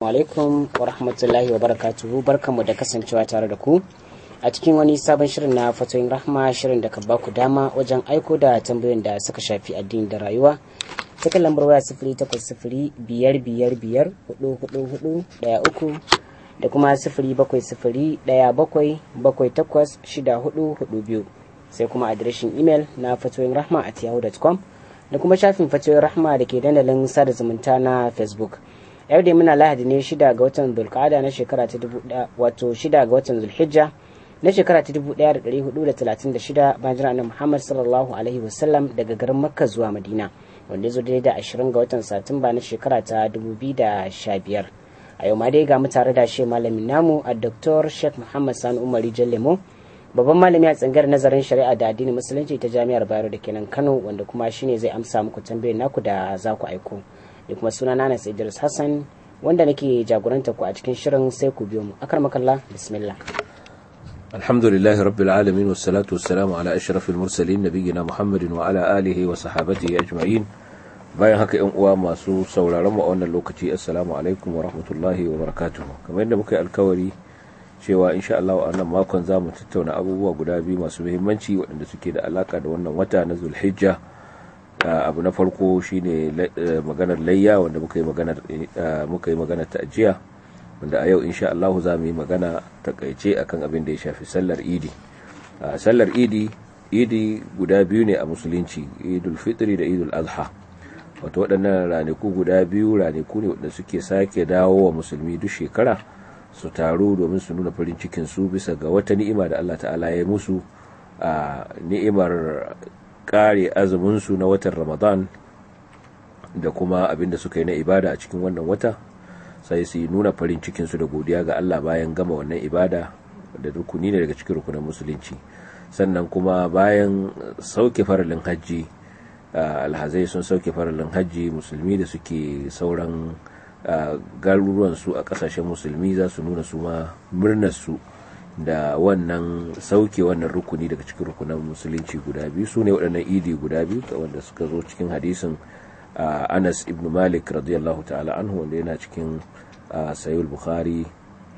alaikum wa rahmatullahi wa barakatuhu barkanmu da kasancewa tare da ku a cikin wani sabon shirin na fatoyin rahma shirin da ka ba ku dama wajen aiko da tambayoyin da suka shafi addini da rayuwa ta kan lambar waya sifiri takwas sifiri biyar biyar biyar hudu hudu hudu daya uku da kuma sifiri bakwai sifiri daya bakwai bakwai takwas shida hudu hudu biyu sai kuma adireshin imel na fatoyin rahma at yahoo.com da kuma shafin fatoyin rahma da ke dandalin sada zumunta na facebook yau da muna lahadi ne shida ga watan zulkada na shekara ta dubu wato shida ga watan zulhijja na shekara ta dubu ɗaya da ɗari hudu da talatin da shida bayan jira annabi muhammad sallallahu alaihi wasallam daga garin makka zuwa madina wanda ya zo daidai da ashirin ga watan satumba na shekara ta dubu biyu da sha biyar a yau ma dai ga mu tare da shi malamin namu a dr sheikh muhammad sani umari jallemo babban malami a tsangar nazarin shari'a da addinin musulunci ta jami'ar bayero da kenan kano wanda kuma shine zai amsa muku tambayoyin naku da za ku aiko da kuma suna nana idris hassan wanda nake jagoranta ku a cikin shirin sai ku biyo mu akar makalla bismillah الحمد لله رب العالمين والصلاة والسلام على أشرف المرسلين نبينا محمد وعلى آله وصحابته أجمعين bayan haka yan uwa masu sauraron mu a wannan lokaci assalamu alaikum wa rahmatullahi wa barakatuh kamar yadda muka yi alkawari cewa insha Allah a wannan makon za mu tattauna abubuwa guda biyu masu muhimmanci waɗanda suke da alaka da wannan wata na Zulhijja abu na farko shine maganar layya wanda muka yi maganar muka yi maganar ta'jiya wanda a yau insha Allah za mu yi magana takaice akan abin da ya shafi sallar Idi sallar Idi Idi guda biyu ne a musulunci Idul Fitri da Idul Adha wato waɗannan ranaku guda biyu ranaku ne waɗanda suke sake dawo wa musulmi duk shekara su taru domin su nuna farin cikin su bisa ga wata ni'ima da Allah ta'ala ya musu a ni'imar kare azumin su na watan Ramadan da kuma abin da suka yi na ibada a cikin wannan wata sai su nuna farin cikin su da godiya ga Allah bayan gama wannan ibada da rukuni ne daga cikin rukunin musulunci sannan kuma bayan sauke faralin hajji alhazai sun sauke faralin hajji musulmi da suke sauran garuruwansu a kasashen musulmi za su nuna su ma murnarsu da wannan sauke wannan rukuni daga cikin rukunan musulunci guda biyu su ne waɗannan idi guda biyu wanda suka zo cikin hadisin anas ibn malik radiyallahu ta'ala anhu wanda yana cikin sayul bukhari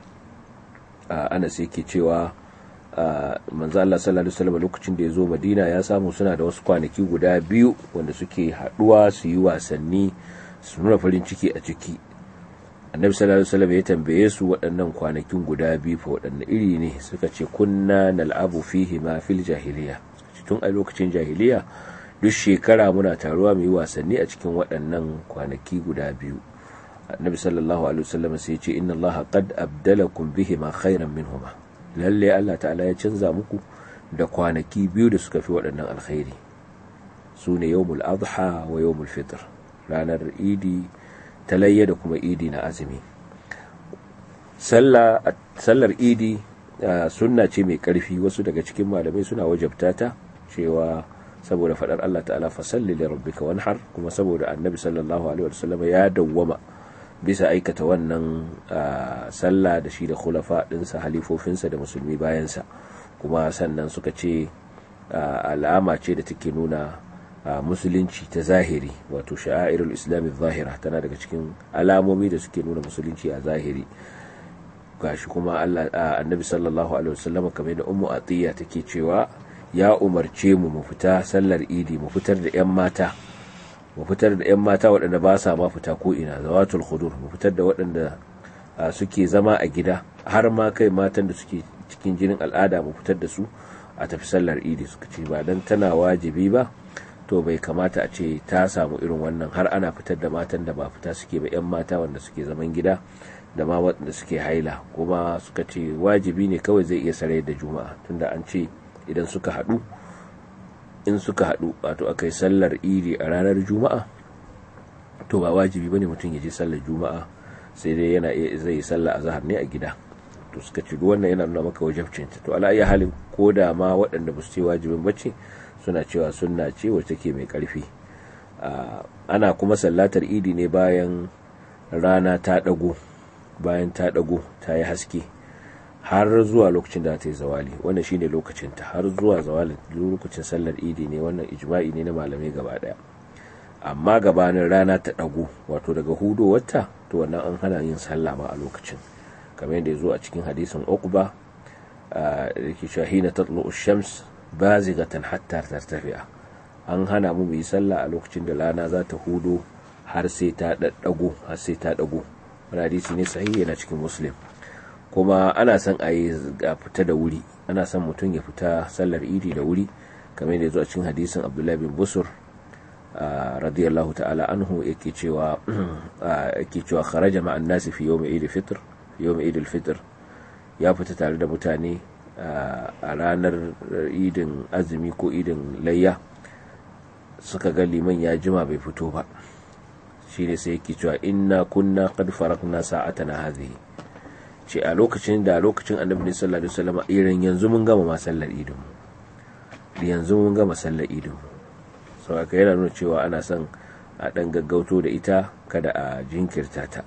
anas yake cewa manzo Allah sallallahu alaihi wasallam lokacin da ya zo Madina ya samu suna da wasu kwanaki guda biyu wanda suke haduwa su yi wasanni su nuna farin ciki a ciki annabi sallallahu alaihi wasallam ya tambaye su waɗannan kwanakin guda biyu fa waɗanne iri ne suka ce kunna nal'abu fihi ma fil jahiliya tun a lokacin jahiliya duk shekara muna taruwa mu yi wasanni a cikin waɗannan kwanaki guda biyu annabi sallallahu alaihi wasallam sai ya ce inna allaha qad abdalakum bihi ma khairan minhuma lalle Allah ta'ala ya canza muku da kwanaki biyu da suka fi waɗannan alkhairi su ne yawmul adha wa yawmul fitr ranar idi talayya da kuma idi na azumi sallar idi sunna ce mai ƙarfi wasu daga cikin malamai suna wajabta ta cewa saboda faɗar Allah ta'ala fasalli li rabbika wanhar kuma saboda annabi sallallahu alaihi wasallam ya dawwama bisa aikata wannan sallah da shi da khulafa ɗinsa halifofinsa da musulmi bayansa kuma sannan suka ce alama ce da take nuna musulunci ta zahiri wato sha'airul islami zahira tana daga cikin alamomi da suke nuna musulunci a zahiri gashi kuma Allah annabi sallallahu alaihi wasallam kamar da ummu atiya take cewa ya umarce mu mu fita sallar idi mu fitar da yan mata mu fitar da 'yan mata waɗanda ba sa ma fita ko ina zawatul khudur mu fitar da waɗanda suke zama a gida har ma kai matan da suke cikin jinin al'ada mu fitar da su a tafi sallar idi suka ce ba dan tana wajibi ba to bai kamata a ce ta samu irin wannan har ana fitar da matan da ba fita suke ba 'yan mata wanda suke zaman gida da ma waɗanda suke haila kuma suka ce wajibi ne kawai zai iya sarai da juma'a tunda an ce idan suka haɗu in suka haɗu wato aka yi sallar iri a ranar juma'a to ba wajibi bane mutum ya je sallar juma'a sai dai yana zai yi sallar azhar ne a gida to suka ci wannan yana nuna maka wajibcin to ala iya halin ko da ma waɗanda ba su ce wajibin bace suna cewa sunna ce wacce take mai ƙarfi ana kuma sallatar idi ne bayan rana ta ɗago bayan ta ɗago ta yi haske har zuwa lokacin da ta yi zawali wannan shine lokacin ta har zuwa zawali lokacin sallar idi ne wannan ijma'i ne na malamai gaba daya amma gabanin rana ta ɗago wato daga hudowarta to wannan an hana yin sallah ba a lokacin kamar yadda ya zo a cikin hadisin uqba da ke shahina tatlu shams bazigatan hatta tartafi'a an hana mu yi sallah a lokacin da rana za ta hudo har sai ta daddago har sai ta dago wani hadisi ne sahihi yana cikin muslim kuma ana son a yi fita da wuri ana son mutum ya fita sallar idi da wuri kamar yadda ya zo a cikin hadisin abdullahi bin busur radiyallahu ta'ala anhu yake cewa yake cewa kharaja ma'an nasi fi yawm Eid fitr yawm Eid al-fitr ya fita tare da mutane a ranar idin azumi ko idin layya suka ga liman ya jima bai fito ba shine sai yake cewa inna kunna qad farakna sa'atana hadhihi ce a lokacin da lokacin annabi sallallahu alaihi wasallam irin yanzu mun gama masallar idin yanzu mun gama sallar idin sau aka yana nuna cewa ana son a ɗan gaggauto da ita kada a jinkirta ta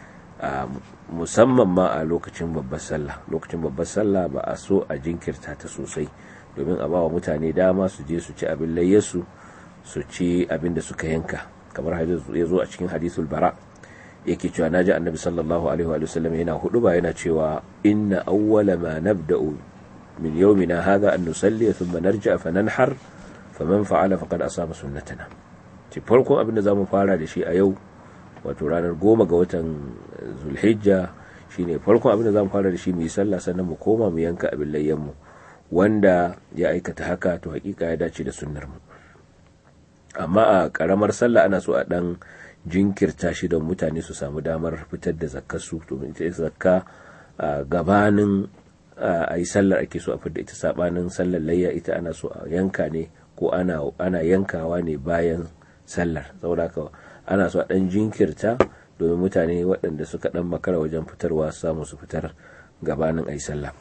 musamman ma a lokacin babbar sallah lokacin babbar sallah ba a so a jinkirta ta sosai domin a bawa mutane dama su je su ci abin layyarsu su ci abin da suka yanka kamar ya zo a cikin hadisul bara yake cewa naji annabi sallallahu alaihi wa sallam yana hudu ba yana cewa inna awwala ma nabda'u min yawmina hadha an nusalli thumma narja fa nanhar faman fa'ala faqad asaba sunnatana ci farkon abin da zamu fara da shi a yau wato ranar goma ga watan zulhijja shine farkon abin da zamu fara da shi mu yi sallah sannan mu koma mu yanka abin layyan mu wanda ya aikata haka to hakika ya dace da sunnar mu amma a karamar sallah ana so a dan jinkirta shi don mutane su samu damar fitar da zakkar su to ita zakka gabanin a yi sallar ake so a fitar ita sabanin sallar layya ita ana so a yanka ne ko ana, ana yankawa ne bayan sallar saboda haka ana so a dan jinkirta domin mutane waɗanda suka dan makara wajen fitarwa samu su fitar gabanin ayi sallah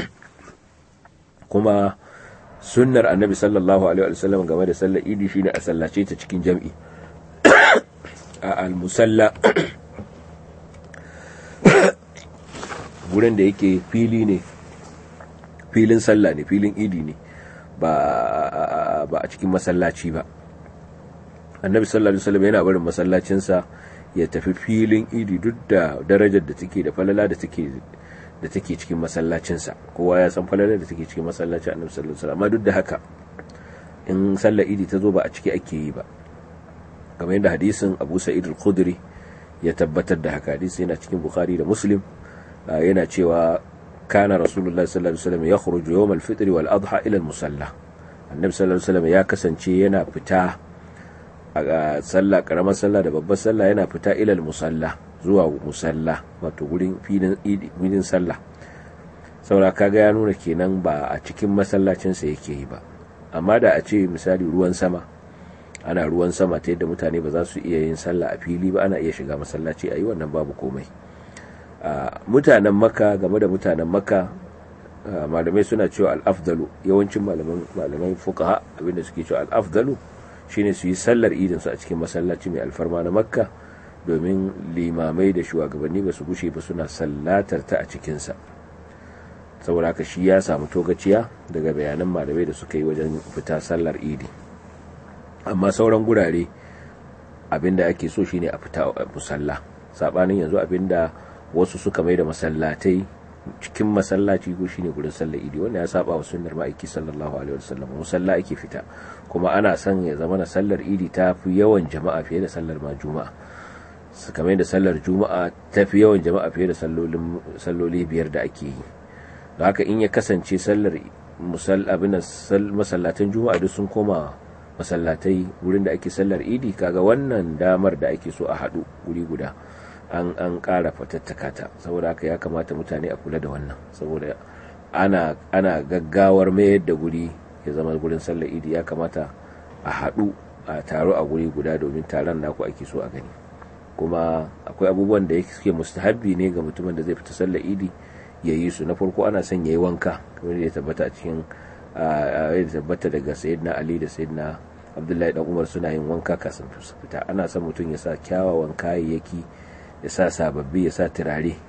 kuma sunnar annabi sallallahu alaihi wasallam game da sallar idi shine a sallace ta cikin jam'i a al-musalla gurin da yake fili ne filin sallah ne filin idi ne ba a cikin masallaci ba annabi sallallahu alaihi wasallam yana barin masallacinsa ya tafi filin idi duk da darajar da take da falala da take da take cikin masallacinsa kowa ya san falalar da take cikin masallacin annabi sallallahu alaihi wasallam amma duk da haka in sallar idi ta zo ba a ciki ake yi ba kamar yadda hadisin Abu Sa'id al-Khudri ya tabbatar da haka hadisi yana cikin Bukhari da Muslim yana cewa kana Rasulullah sallallahu alaihi wasallam yakhruju yawm al-fitr wal adha ila al-musalla annabi sallallahu alaihi wasallam ya kasance yana fita a sallah karamar sallah da babbar sallah yana fita ila al-musalla zuwa musalla wato gurin filin filin sallah saboda kaga ya nuna kenan ba a cikin masallacinsa yake yi ba amma da a ce misali ruwan sama ana ruwan sama ta yadda mutane ba za su iya yin sallah a fili ba ana iya shiga masallaci a yi wannan babu komai mutanen maka game da mutanen maka malamai suna cewa al'afdalu yawancin malaman fukaha abinda suke cewa al'afdalu shine su yi sallar idinsu a cikin masallaci mai alfarma na makka domin limamai da shugabanni ba su gushe ba suna sallatar ta a cikinsa saboda haka shi ya samu togaciya daga bayanan malamai da suka yi wajen fita sallar idi amma sauran gurare abinda ake so shine a fita musalla sabanin yanzu abinda wasu suka mai da masallatai cikin masallaci ko shine gurin sallar idi wanda ya saba wa sunnar ma'aiki sallallahu alaihi wasallam musalla ake fita kuma ana son ya zama na sallar idi ta fi yawan jama'a fiye da sallar ma juma'a kamar da sallar juma'a ta fi yawan jama'a fiye da salloli biyar da ake yi da haka in ya kasance sallar abin masallatan juma'a duk sun koma masallatai wurin da ake sallar idi kaga wannan damar da ake so a haɗu guri guda an an ƙara fatattaka ta saboda haka ya kamata mutane a kula da wannan saboda ana ana gaggawar mayar da guri ya zama gurin sallar idi ya kamata a haɗu a taro a guri guda domin taron naku ake so a gani kuma akwai abubuwan da suke mustahabbi ne ga mutumin da zai fita sallar idi ya yi su na farko ana son ya yi wanka kamar da ya tabbata a cikin ya tabbata daga sayyidina ali da sayyidina abdullahi dan umar suna yin wanka kasan su fita ana son mutum ya sa kyawawan kayayyaki ya sa sababbi ya sa turare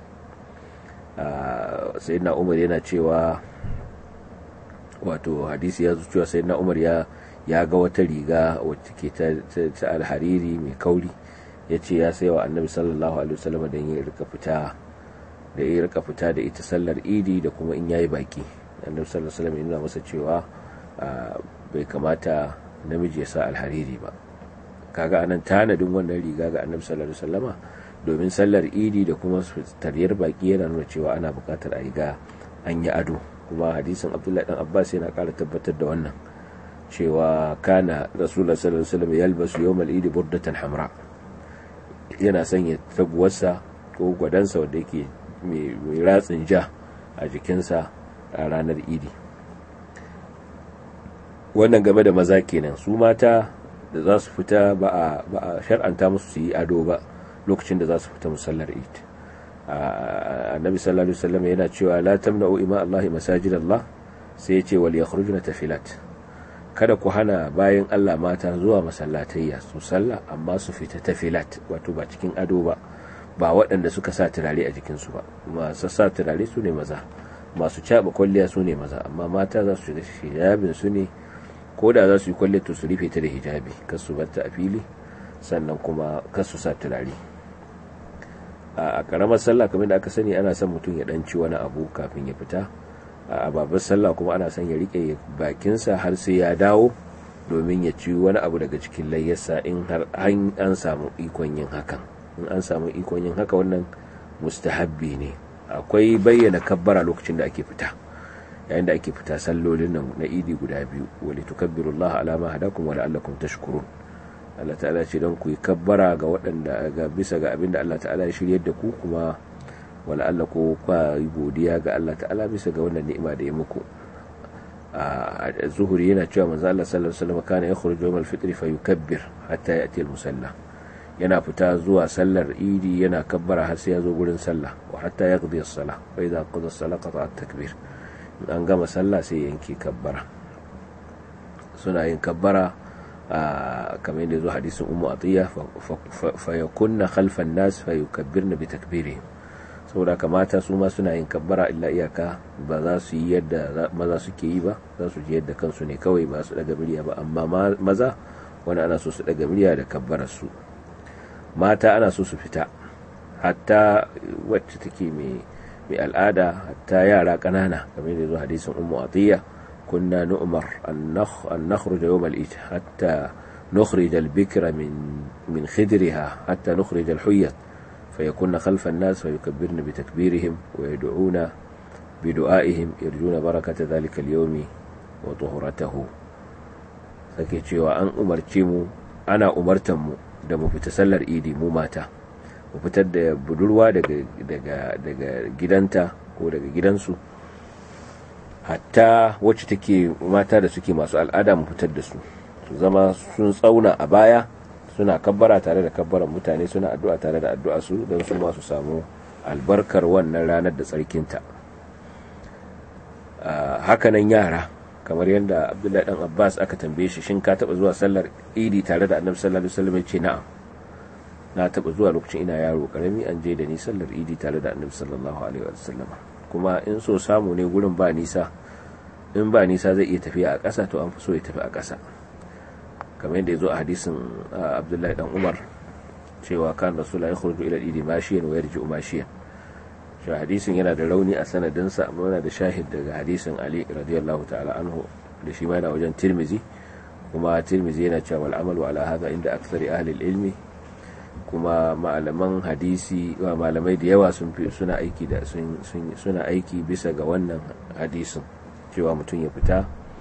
sayyidina umar yana cewa wato hadisi ya zo cewa sayyidina umar ya ya ga wata riga wacce ke ta alhariri mai kauri ya ce ya sai wa annabi sallallahu alaihi wasallam da ya rika fita da ya rika fita da ita sallar idi da kuma in yayi baki annabi sallallahu alaihi wasallam yana masa cewa bai kamata namiji ya sa alhariri ba kaga anan tanadin wannan riga ga annabi sallallahu alaihi wasallama domin sallar idi da kuma tariyar baki yana nuna cewa ana bukatar a yi ga an yi ado kuma hadisin abdullahi dan abbas yana kara tabbatar da wannan cewa kana rasulullah sallallahu alaihi wasallam yalbasu yawmal idi burdatan hamra yana sanya taguwarsa ko gwadansa wanda yake mai ratsin ja a jikinsa a ranar idi wannan game da maza kenan su mata da za su fita ba a shar'anta musu su yi ado ba lokacin da za su fita musallar id annabi sallallahu alaihi wasallam yana cewa la tamna'u ima Allah masajid Allah sai ya ce wal yakhrujuna tafilat kada ku hana bayan Allah mata zuwa masallatayya su sallah amma su fita tafilat wato ba cikin ado ba ba waɗanda suka sa turare a jikinsu ba masu sa turare su ne maza masu caɓa kwalliya su ne maza amma mata za su shiga hijabin su ne ko da za su yi kwalliya to su rufe ta da hijabi kar su batta a fili sannan kuma kar su sa turare a karamar sallah kamar da aka sani ana son mutum ya ɗanci wani abu kafin ya fita a babbar sallah kuma ana son ya rike bakinsa har sai ya dawo domin ya ci wani abu daga cikin layyarsa in har an samu ikon yin hakan in an samu ikon yin haka wannan mustahabbi ne akwai bayyana kabbara lokacin da ake fita yayin da ake fita sallolin nan na idi guda biyu wali tukabbirullaha ala ma hadakum wa la'allakum tashkurun Allah ta'ala ce don ku yi kabbara ga waɗanda ga bisa ga abinda Allah ta'ala ya shiryar da ku kuma wala Allah ko kwa yi godiya ga Allah ta'ala bisa ga wannan ni'ima da ya muku a zuhuri yana cewa manzo Allah sallallahu alaihi wasallam kana yakhruju yawm al-fitr fa yukabbir hatta ya'ti al-musalla yana fita zuwa sallar idi yana kabbara har sai ya zo gurin sallah wa hatta yaqdi as-salah fa idza qada as-salah qata at-takbir an gama sallah sai yanke kabbara suna yin kabbara kamar yadda zo hadisin ummu atiya fa yakunna khalfan nas fa yukabbirna bi takbirihim saboda kamata su ma suna yin kabbara illa iyaka ba za su yi yadda maza suke yi ba za su ji yadda kansu ne kawai ba su daga murya ba amma maza wani ana so su daga murya da kabbarar su mata ana so su fita hatta wacce take mai al'ada hatta yara ƙanana kamar yadda zo hadisin ummu atiya كنا نؤمر أن, نخ... أن نخرج يوم الإيد حتى نخرج البكر من من خدرها حتى نخرج الحية فيكون خلف الناس فيكبرن بتكبيرهم ويدعون بدعائهم يرجون بركة ذلك اليوم وطهرته sake cewa an umarce mu ana umartan mu da mu fita sallar idi mu mata mu fitar da budurwa daga daga daga gidanta ko daga gidansu hatta wacce take mata da suke masu al'ada mu fitar da su su zama sun tsauna a baya suna kabbara tare da kabbaran mutane suna addu'a tare da addu'a su don su ma su samu albarkar wannan ranar da tsarkinta hakanan yara kamar yadda abdullahi dan abbas aka tambaye shi shin ka taba zuwa sallar idi tare da annabi sallallahu alaihi wasallam ya ce na'am na taba zuwa lokacin ina yaro karami an je da ni sallar idi tare da annabi sallallahu alaihi wasallam kuma in so samu ne gurin ba nisa in ba nisa zai iya tafiya a ƙasa to an fi so ya tafi a ƙasa kamar yadda ya zo a hadisin abdullahi dan umar cewa kan rasula ya khurju ila idi mashiyan wa yarji'u mashiyan shi hadisin yana da rauni a sanadinsa amma yana da shahid daga hadisin ali radiyallahu ta'ala anhu da shi ma yana wajen tirmizi kuma tirmizi yana cewa wal amalu ala hadha inda aktsari ahli ilmi kuma malaman hadisi wa malamai da yawa sun fi suna aiki da suna aiki bisa ga wannan hadisin cewa mutum ya fita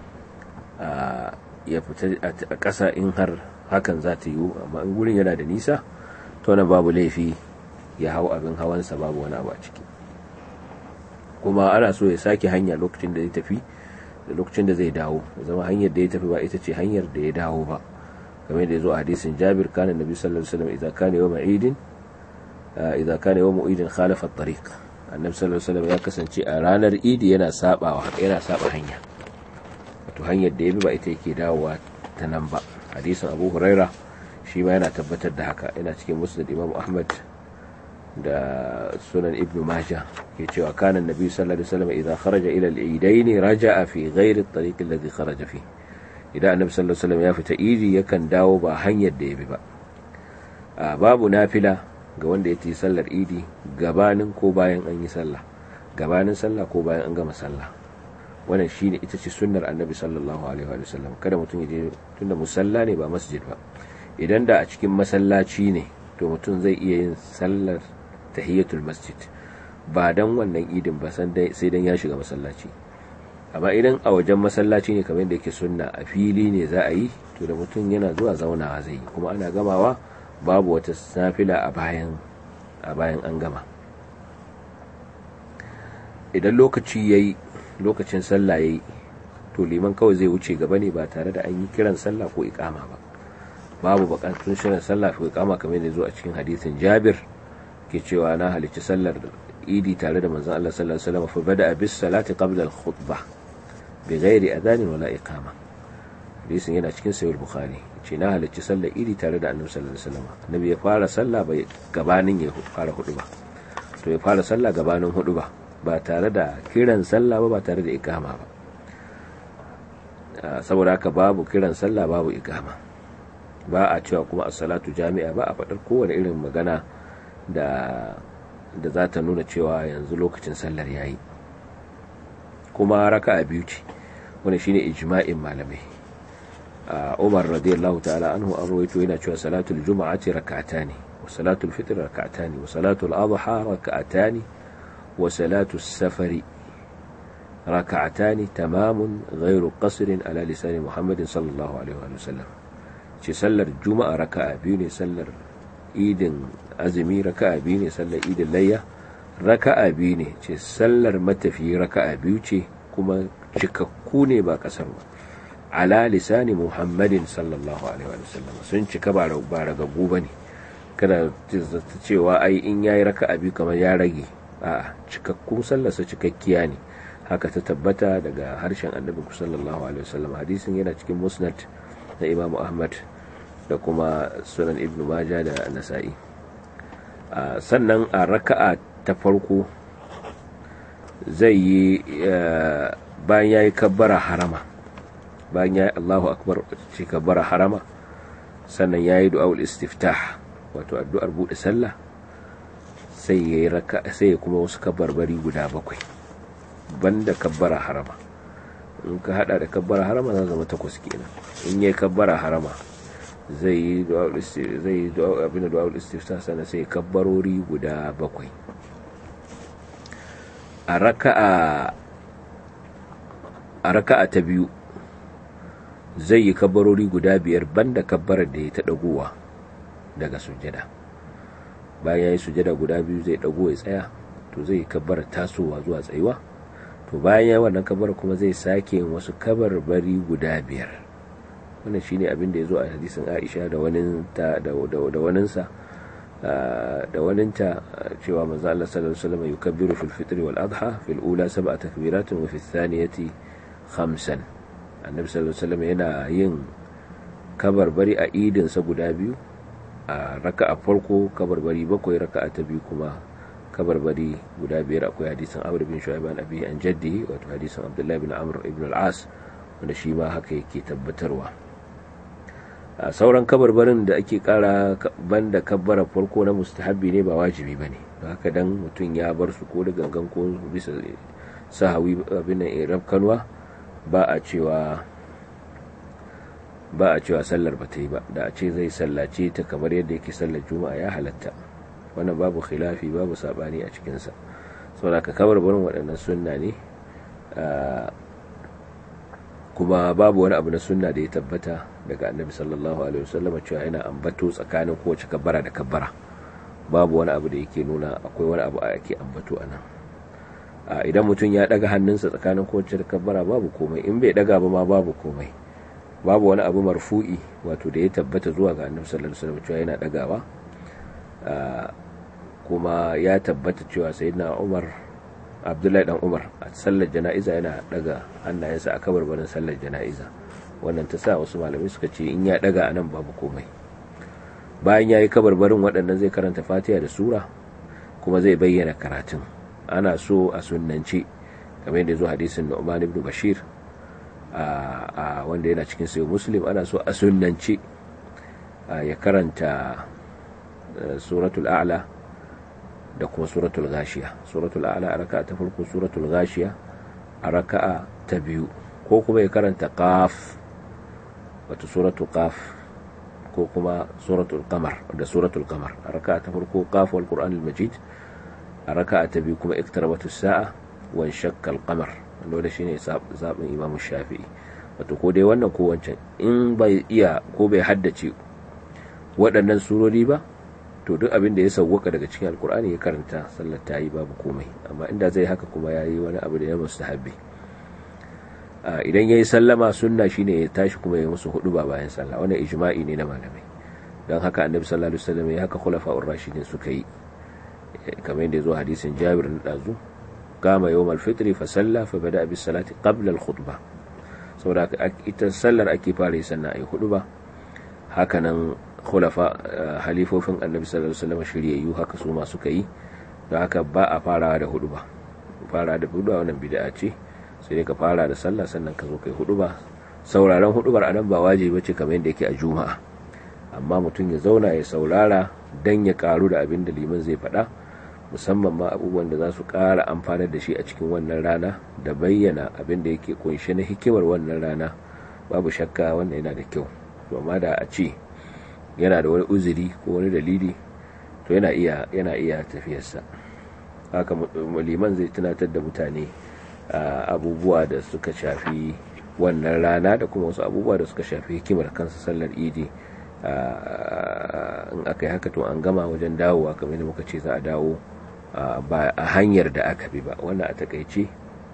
ya fita a ƙasa in har hakan za ta yiwu amma in gurin yana da nisa to na babu laifi ya hau abin hawansa babu wani abu a ciki kuma ana so ya sake hanya lokacin da zai tafi da lokacin da zai dawo zama hanyar da ya tafi ba ita ce hanyar da ya dawo ba kamar da ya zo a hadisin jabir kana nabi sallallahu alaihi wasallam idan kana yawma idin idan kana yawma idin khalafa at-tariq annabi sallallahu alaihi wasallam ya kasance a ranar idi yana sabawa yana saba hanya wato hanyar da ya bi ba ita yake dawowa ta nan ba hadisin abu huraira shi ma yana tabbatar da haka yana cikin musnad imam ahmad da sunan ibn majah ke cewa kana nabi sallallahu alaihi wasallam idan kharaja ila al-eidain raja'a fi ghairi at-tariq alladhi kharaja fi idan annabi sallallahu alaihi wasallam ya fita idi yakan dawo ba hanyar da ya bi ba babu nafila ga wanda ya yi sallar idi gabanin ko bayan an yi sallah gabanin sallah ko bayan an gama sallah wannan shine ita ce sunnar annabi sallallahu alaihi wa sallam kada mutum ya je tunda musalla ne ba masjid ba idan da a cikin masallaci ne to mutum zai iya yin sallar tahiyatul masjid ba dan wannan idin ba sai dan ya shiga masallaci amma idan a wajen masallaci ne kamar da yake sunna a fili ne za a yi to da mutum yana zuwa zaunawa zai yi kuma ana gamawa babu wata nafila a bayan a bayan an gama idan lokaci yayi lokacin sallah yayi to liman kawai zai wuce gaba ne ba tare da an yi kiran sallah ko ikama ba babu bukatun shirin sallah ko ikama kamar da zo a cikin hadisin Jabir ke cewa na halicci sallar idi tare da manzon Allah sallallahu alaihi wasallam fa bada bis salati qabla al khutbah bi ghairi adhan wala iqama hadisin yana cikin sahih bukhari ce na halicci sallar idi tare da annabi sallallahu alaihi wasallam annabi ya fara sallah bai gabanin ya fara hudu ba to ya fara sallah gabanin hudu ba ba tare da kiran sallah ba ba tare da ikama ba saboda haka babu kiran sallah babu ikama ba a cewa kuma as-salatu jami'a ba a faɗar kowane irin magana da da za ta nuna cewa yanzu lokacin sallar yayi kuma raka'a biyu ce wanda shine ijma'in malamai Umar radiyallahu ta'ala anhu an rawaito yana cewa salatul juma'ati rak'atani wa salatul fitr rak'atani wa salatul adha rak'atani wa salatul safari rak'atani tamamun ghairu qasrin ala lisan Muhammadin sallallahu alaihi wa sallam ce sallar juma'a raka'a biyu ne sallar idin azumi raka'a biyu ne sallar idin layya raka'a biyu ne ce sallar matafi raka'a biyu ce kuma cikakku ne ba kasar ba ala lisani muhammadin sallallahu alaihi wa sallam sun cika ba ragaggu ba ne kada ta cewa ai in yayi raka'a biyu kamar ya rage a cikakkun sallarsa cikakkiya ne haka ta tabbata daga harshen annabi sallallahu alaihi wasallam hadisin yana cikin musnad na imamu ahmad da kuma sunan ibnu maja da nasa'i sannan a raka'a ta farko zai yi bayan ya yi kabbara harama bayan ya yi allahu akbar ce kabbara harama sannan ya yi du'a'ul istiftah wato addu'ar buɗe sallah sai ya yi raka sai ya kuma wasu kabbarbari guda bakwai banda kabbara harama in ka hada da kabbara harama za zama takwas kenan in yi kabbara harama zai yi zai yi abin da du'a'ul istiftah sannan sai kabbarori guda bakwai a raka'a a raka'a ta biyu zai yi kabbarori guda biyar banda kabbarar da ya ta dagowa daga sujjada bayan ya yi sujjada guda biyu zai dago ya tsaya to zai yi kabbarar tasowa zuwa tsayuwa to bayan ya yi wannan kabbarar kuma zai sake yin wasu kabarbari guda biyar wannan shine abin da ya zo a hadisin Aisha da waninta da da waninsa da waninta cewa manzo Allah sallallahu alaihi wasallam yukabbiru fil fitr wal adha fil ula sab'a takbiratin wa fil thaniyati khamsan annabi sallallahu alaihi wasallam yana yin kabarbari a idin sa guda biyu a raka'a farko kabarbari bakwai raka'a ta biyu kuma kabarbari guda biyar akwai hadisin Amr bin Shu'aib an abi an jaddi wato hadisin Abdullah bin Amr ibn al-As wanda shi ma haka yake tabbatarwa a sauran kabarbarin da ake kara banda kabbara farko na mustahabbi ne ba wajibi bane haka dan mutum ya bar su ko da gangan ko bisa sahawi abin nan irab kanwa ba a cewa ba a cewa sallar ba ta yi ba da a ce zai sallace ta kamar yadda yake sallar juma'a ya halatta wannan babu khilafi babu sabani a cikinsa saboda ka kabarbarin waɗannan sunna ne kuma babu wani abu na sunna da ya tabbata daga annabi sallallahu alaihi wasallam cewa yana ambato tsakanin kowace kabbara da kabbara babu wani abu da yake nuna akwai wani abu a yake ambato a nan idan mutum ya daga hannunsa tsakanin kowace da kabbara babu komai in bai daga ba ma babu komai babu wani abu marfu'i wato da ya tabbata zuwa ga annabi sallallahu alaihi wasallam cewa yana dagawa kuma ya tabbata cewa sayyidina Umar abdullahi dan umar a sallar jana'iza yana daga hannayensa a kabarbarin sallar jana'iza wannan ta sa wasu malamai suka ce in ya daga anan babu komai bayan ya yi kabarbarin waɗannan zai karanta fatiha da sura kuma zai bayyana karatun ana so a sunnance kamar yadda zo hadisin nu'man ibn bashir a wanda yana cikin sayo muslim ana so a sunnance ya karanta suratul a'la da kuma suratul gashiya suratul a'la a raka'a ta farko suratul gashiya a raka'a ta biyu ko kuma ya karanta qaf wato suratul qaf ko kuma suratul qamar da suratul qamar a raka'a ta farko qaf wal qur'anil majid a raka'a ta biyu kuma iktarabatus sa'a wa shakkal qamar wanda shine zaɓin imamu shafi'i wato ko dai wannan ko wancan in bai iya ko bai haddace waɗannan surori ba to duk abin da ya sauwaka daga cikin alkur'ani ya karanta sallar ta yi babu komai amma inda zai haka kuma ya yi wani abu da ya mustahabbi idan ya yi sallama sunna shine ya tashi kuma ya musu hudu ba bayan sallah wannan ijma'i ne na malamai don haka annabi sallallahu alaihi wasallam ya haka khulafa'ur rashidin suka yi kamar yadda ya zo hadisin jabir na dazu قام يوم الفطر فصلى فبدا بالصلاه قبل الخطبه saboda ita sallar ake fara yi sannan ayi hudu ba hakanan khulafa halifofin annabi sallallahu alaihi wasallam shiryayyu haka su ma suka yi don haka ba a farawa da hudu ba fara da hudu wannan bid'a ce sai ka fara da sallah sannan ka zo kai hudu ba sauraron hudubar anan ba wajibi bace kamar yadda yake a juma'a amma mutum ya zauna ya saurara dan ya karu da abin da liman zai faɗa musamman ma abubuwan da za su ƙara amfanar da shi a cikin wannan rana da bayyana abin da yake kunshe na hikimar wannan rana babu shakka wannan yana da kyau to amma da a ce yana da wani uzuri ko wani dalili to yana iya yana iya tafiyarsa haka liman zai tunatar da mutane abubuwa da suka shafi wannan rana da kuma wasu abubuwa da suka shafi hikimar kansa sallar idi in aka yi haka to an gama wajen dawowa kamar da muka ce za a dawo ba a hanyar da aka bi ba wannan a takaice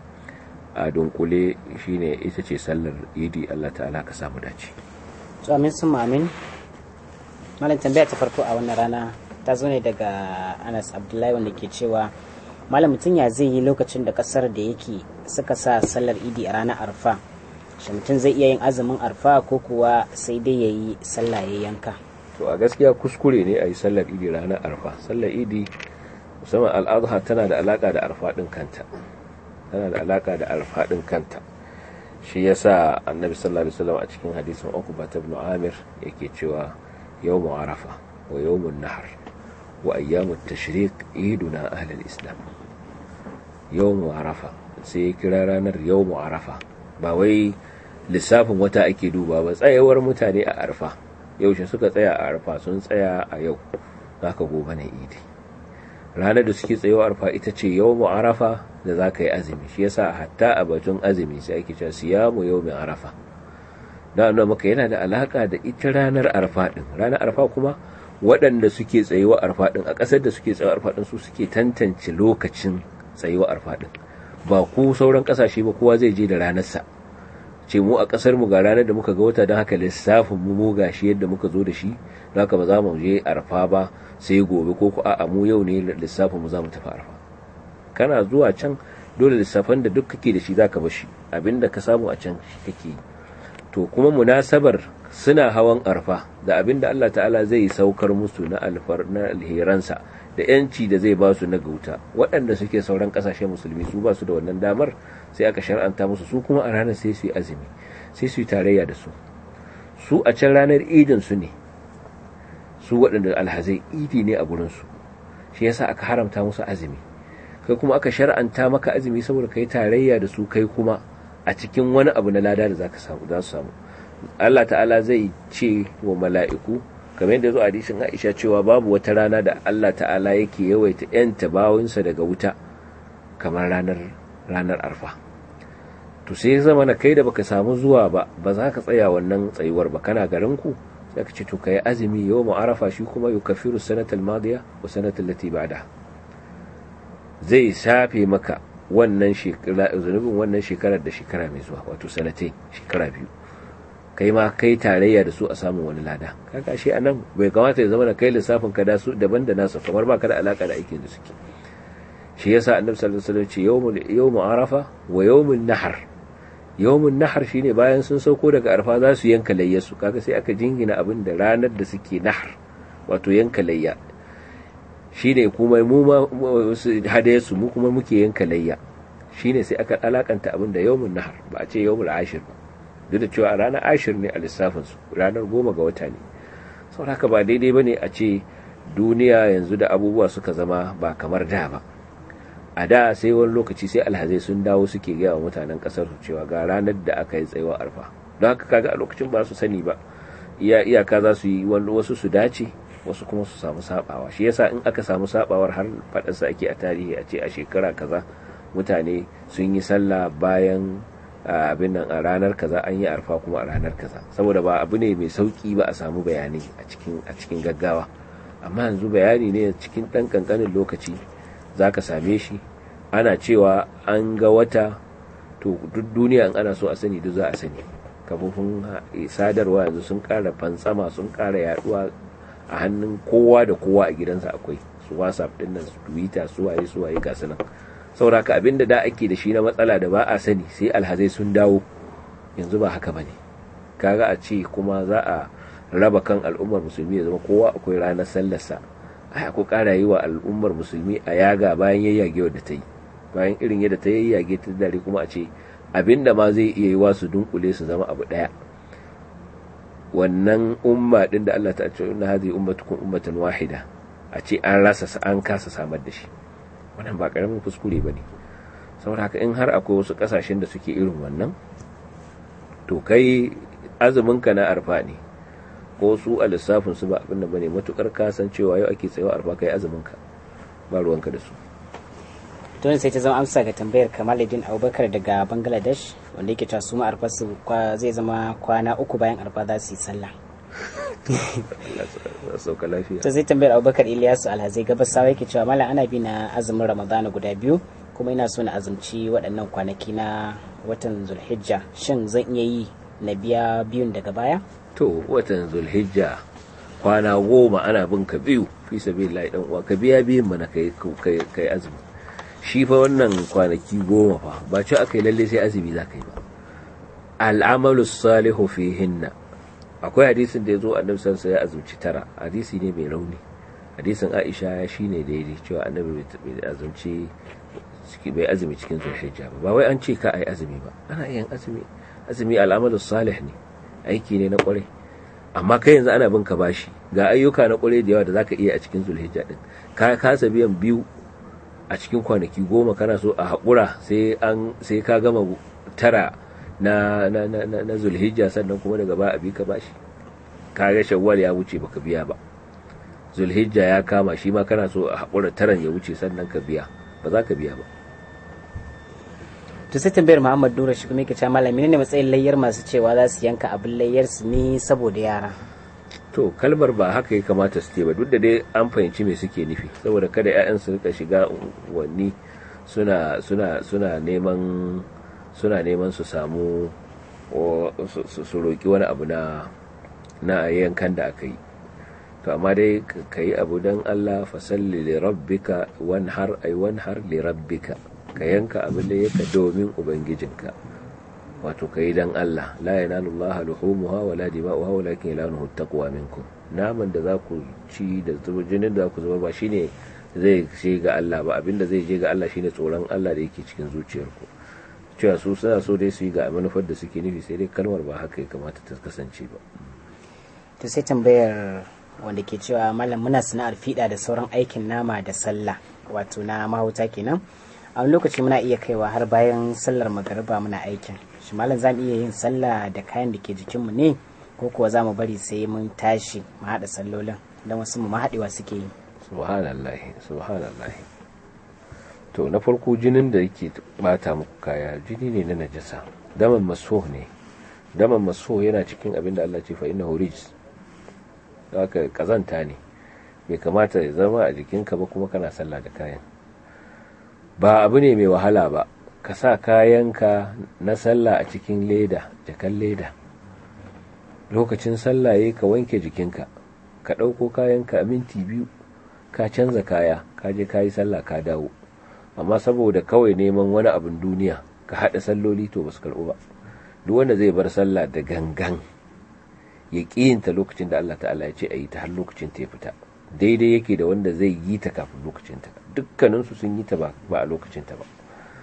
a dunkule shine ita ce sallar idi Allah ta'ala ka samu dace to amin sun amin malam tambaya ta farko a wannan rana ta zo ne daga Anas Abdullahi wanda ke cewa malam mutum ya zai yi lokacin da kasar da yake suka sa sallar idi a ranar arfa shi mutum zai iya yin azumin arfa ko kuwa sai dai ya yi sallah ya yanka to a gaskiya kuskure ne a yi sallar idi ranar arfa sallar idi musamman al'adha tana da alaka da arfa din kanta tana da alaka da arfa din kanta shi yasa annabi sallallahu alaihi wasallam a cikin hadisin Uqba ibn Amir yake cewa yawmu arafa wa yawmun nahr wa ayyamut tashriq iduna ahlul islam yawmu arafa sai ya kira ranar yawmu arafa ba wai lissafin wata ake duba ba tsayawar mutane a arfa yaushe suka tsaya a arfa sun tsaya a yau zaka gobe na idi ranar da suke tsayawa arfa ita ce yawmu arafa da za ka yi azumi shi yasa hatta a batun azumi sai ake cewa siyamu yawmin arafa da nuna maka yana da alaka da ita ranar arfa din ranar arfa kuma waɗanda suke tsayewa arfa din a ƙasar da suke tsayewa arfa din su suke tantance lokacin tsayewa arfa din ba ku sauran ƙasashe ba kowa zai je da ranarsa ce mu a ƙasar mu ga ranar da muka ga wata don haka lissafin mu mu gashi yadda muka zo da shi don haka ba za mu je arfa ba sai gobe ko ku a'a mu yau ne lissafin mu za mu tafi arfa kana zuwa can dole lissafan da duk kake da shi zaka bar shi abinda ka samu a can shi kake yi to kuma munasabar suna hawan arfa da abinda Allah ta'ala zai saukar musu na alfar na alheransa da yanci da zai ba su na gauta waɗanda suke sauran ƙasashen musulmi su ba su da wannan damar sai aka shar'anta musu su kuma a ranar sai su yi azumi sai su yi tarayya da su su a can ranar idin su ne su waɗanda alhazai idi ne a gurinsu shi yasa aka haramta musu azumi kai kuma aka shar'anta maka azumi saboda kai tarayya da su kai kuma a cikin wani abu na lada da zaka samu za su samu Allah ta'ala zai ce wa mala'iku kamar yadda zo hadisin Aisha cewa babu wata rana da Allah ta'ala yake yawaita yanta bawinsa daga wuta kamar ranar ranar arfa to sai zama na kai da baka samu zuwa ba ba za ka tsaya wannan tsayuwar ba kana garin ku sai ka ce to kai azumi yau arafa shi kuma yukaffiru sanatal madiya wa sanatal lati ba'da zai shafe maka wannan shekara zunubin wannan shekarar da shekara mai zuwa wato sanatai shekara biyu kai ma kai tarayya da su a samun wani lada kaga shi anan bai kamata ya zama da kai lissafin ka da su daban da nasu kamar ba ka da alaka da aikin da suke shi yasa annabi sallallahu alaihi wasallam ce yawmul yawmu arafa wa yawmun nahar yawmun nahar shine bayan sun sauko daga arfa za su yanka layyasu kaga sai aka jingina abin da ranar da suke nahar wato yanka layya shine kuma mu ma hadayarsu mu kuma muke yanka layya shine sai aka alakanta abin da yawmun nahar ba a ce yawmul ashir ba duk da cewa ranar ashir ne a lissafinsu ranar goma ga wata ne saboda haka ba daidai ba ne a ce duniya yanzu da abubuwa suka zama ba kamar da ba a da sai wani lokaci sai alhazai sun dawo suke gaya wa mutanen kasar su cewa ga ranar da aka yi tsayuwa arfa don haka kaga a lokacin ba su sani ba iya iyaka za su yi wasu su dace wasu kuma su samu sabawa shi yasa in aka samu sabawar har fadarsa ake a tarihi a ce a shekara kaza mutane sun yi sallah bayan abin nan a ranar kaza an yi arfa kuma a ranar kaza saboda ba abu ne mai sauki ba a samu bayani a cikin a cikin gaggawa amma yanzu bayani ne cikin dan kankanin lokaci zaka same shi ana cewa an ga wata to duk duniya in ana so a sani duk za a sani kafofin sadarwa yanzu sun ƙara fantsama sun ƙara yaduwa a hannun kowa da kowa a gidansa akwai su whatsapp din nan su twitter su waye su waye ga nan saboda ka abinda da ake da shi na matsala da ba a sani sai alhazai sun dawo yanzu ba haka bane kaga a ce kuma za a raba kan al'ummar musulmi ya zama kowa akwai ranar sallarsa ai ko ƙara yi wa al'ummar musulmi a yaga bayan yayyage wadda ta yi bayan irin yadda ta yayyage ta dare kuma a ce abinda ma zai iya yi wa su dunkule su zama abu daya wannan umma din da Allah ta ce inna hadhihi ummatukum ummatan wahida a ce an rasa an kasa samar da shi wannan ba karamin kuskure bane saboda haka in har akwai wasu kasashen da suke irin wannan to kai azumin ka na arfa ne ko su a lissafin su ba abin da bane matukar ka san cewa yau ake tsayawa arfa kai azumin ka ba ruwanka da su to sai ta zama amsa ga tambayar kamaluddin abubakar daga bangladesh wanda yake cewa su ma arfa su zai zama kwana uku bayan arfa za su yi sallah to sai tambayar abubakar iliyasu alhazai gabasawa yake cewa mala ana bi na azumin ramadana guda biyu kuma ina so na azumci waɗannan kwanaki na watan zulhijja shin zan iya yi na biya biyun daga baya to watan zulhijja kwana goma ana bin ka biyu fi sabilillahi dan uwa ka biya biyun mana kai kai azumi shi fa wannan kwanaki goma fa ba ci aka yi lalle sai azumi za ka yi ba al'amalu salihu fihinna akwai hadisin da ya zo annabi sansa ya azumci tara hadisi ne mai rauni hadisin aisha ya shi ne daidai cewa annabi bai azumci bai azumi cikin zulhijja ba ba wai an ce ka ai azumi ba ana yin azumi azumi al'amalu salih ne aiki ne na kwarai amma kai yanzu ana bin ka bashi ga ayyuka na kwarai da yawa da zaka iya a cikin zulhijja din ka kasa biyan biyu a cikin kwanaki goma kana so a haƙura sai an sai ka gama tara na na na na, na zulhijja sannan kuma daga ba a bi ka bashi kaga shawwal ya wuce baka biya ba zulhijja ya kama shi ma kana so a haƙura taran ya wuce sannan ka biya ba za ka biya ba to sai tambayar Muhammad Nura shi kuma yake cewa malami ne matsayin layyar masu cewa za su yanka abin layyar su ne saboda yara to kalmar ba haka ya kamata su ce ba duk da dai an fahimci me suke nufi saboda kada 'ya'yan su rika shiga wani suna suna suna neman suna neman su samu su roki wani abu na na yankan da aka yi to amma dai ka yi abu don Allah fasalli li rabbika wanhar ay wanhar li rabbika ka yanka abin da yaka domin ubangijinka wato ka yi don Allah la yanalu Allah luhumuha wala dima'uha walakin yanaluhu taqwa minkum naman da za ku ci da jinin da za ku zuba ba shine zai je ga Allah ba abinda zai je ga Allah shine tsoron Allah da yake cikin zuciyarku cewa su suna so dai su yi ga manufar da suke nufi sai dai kalmar ba haka ya kamata ta kasance ba to sai tambayar wanda ke cewa malam muna sana'ar fiɗa da sauran aikin nama da sallah wato na mahauta kenan a wani lokaci muna iya kaiwa har bayan sallar magariba muna aikin shi malam za mu iya yin sallah da kayan da ke jikinmu ne ko kuwa za mu bari sai mun tashi mu haɗa sallolin don wasu mu haɗewa suke yi subhanallah subhanallah to na farko jinin da yake bata muku kaya jini ne na najasa daman maso ne daman maso yana cikin abin da Allah ce fa innahu rijs haka kazanta ne bai kamata ya zama a jikinka ba kuma kana sallah da kayan ba abu ne mai wahala ba ka sa kayanka na sallah a cikin leda jakan leda lokacin sallah yayi ka wanke jikinka ka ɗauko kayanka a minti biyu ka canza kaya ka je ka yi sallah ka dawo amma saboda kawai neman wani abin duniya ka haɗa salloli to ba su karɓu ba duk wanda zai bar sallah da gangan ya ƙiyinta lokacin da Allah ta'ala ya ce a yi ta har lokacin ta ya fita daidai yake da wanda zai yi ta kafin lokacin ta dukkaninsu sun yi ta ba a lokacin ta ba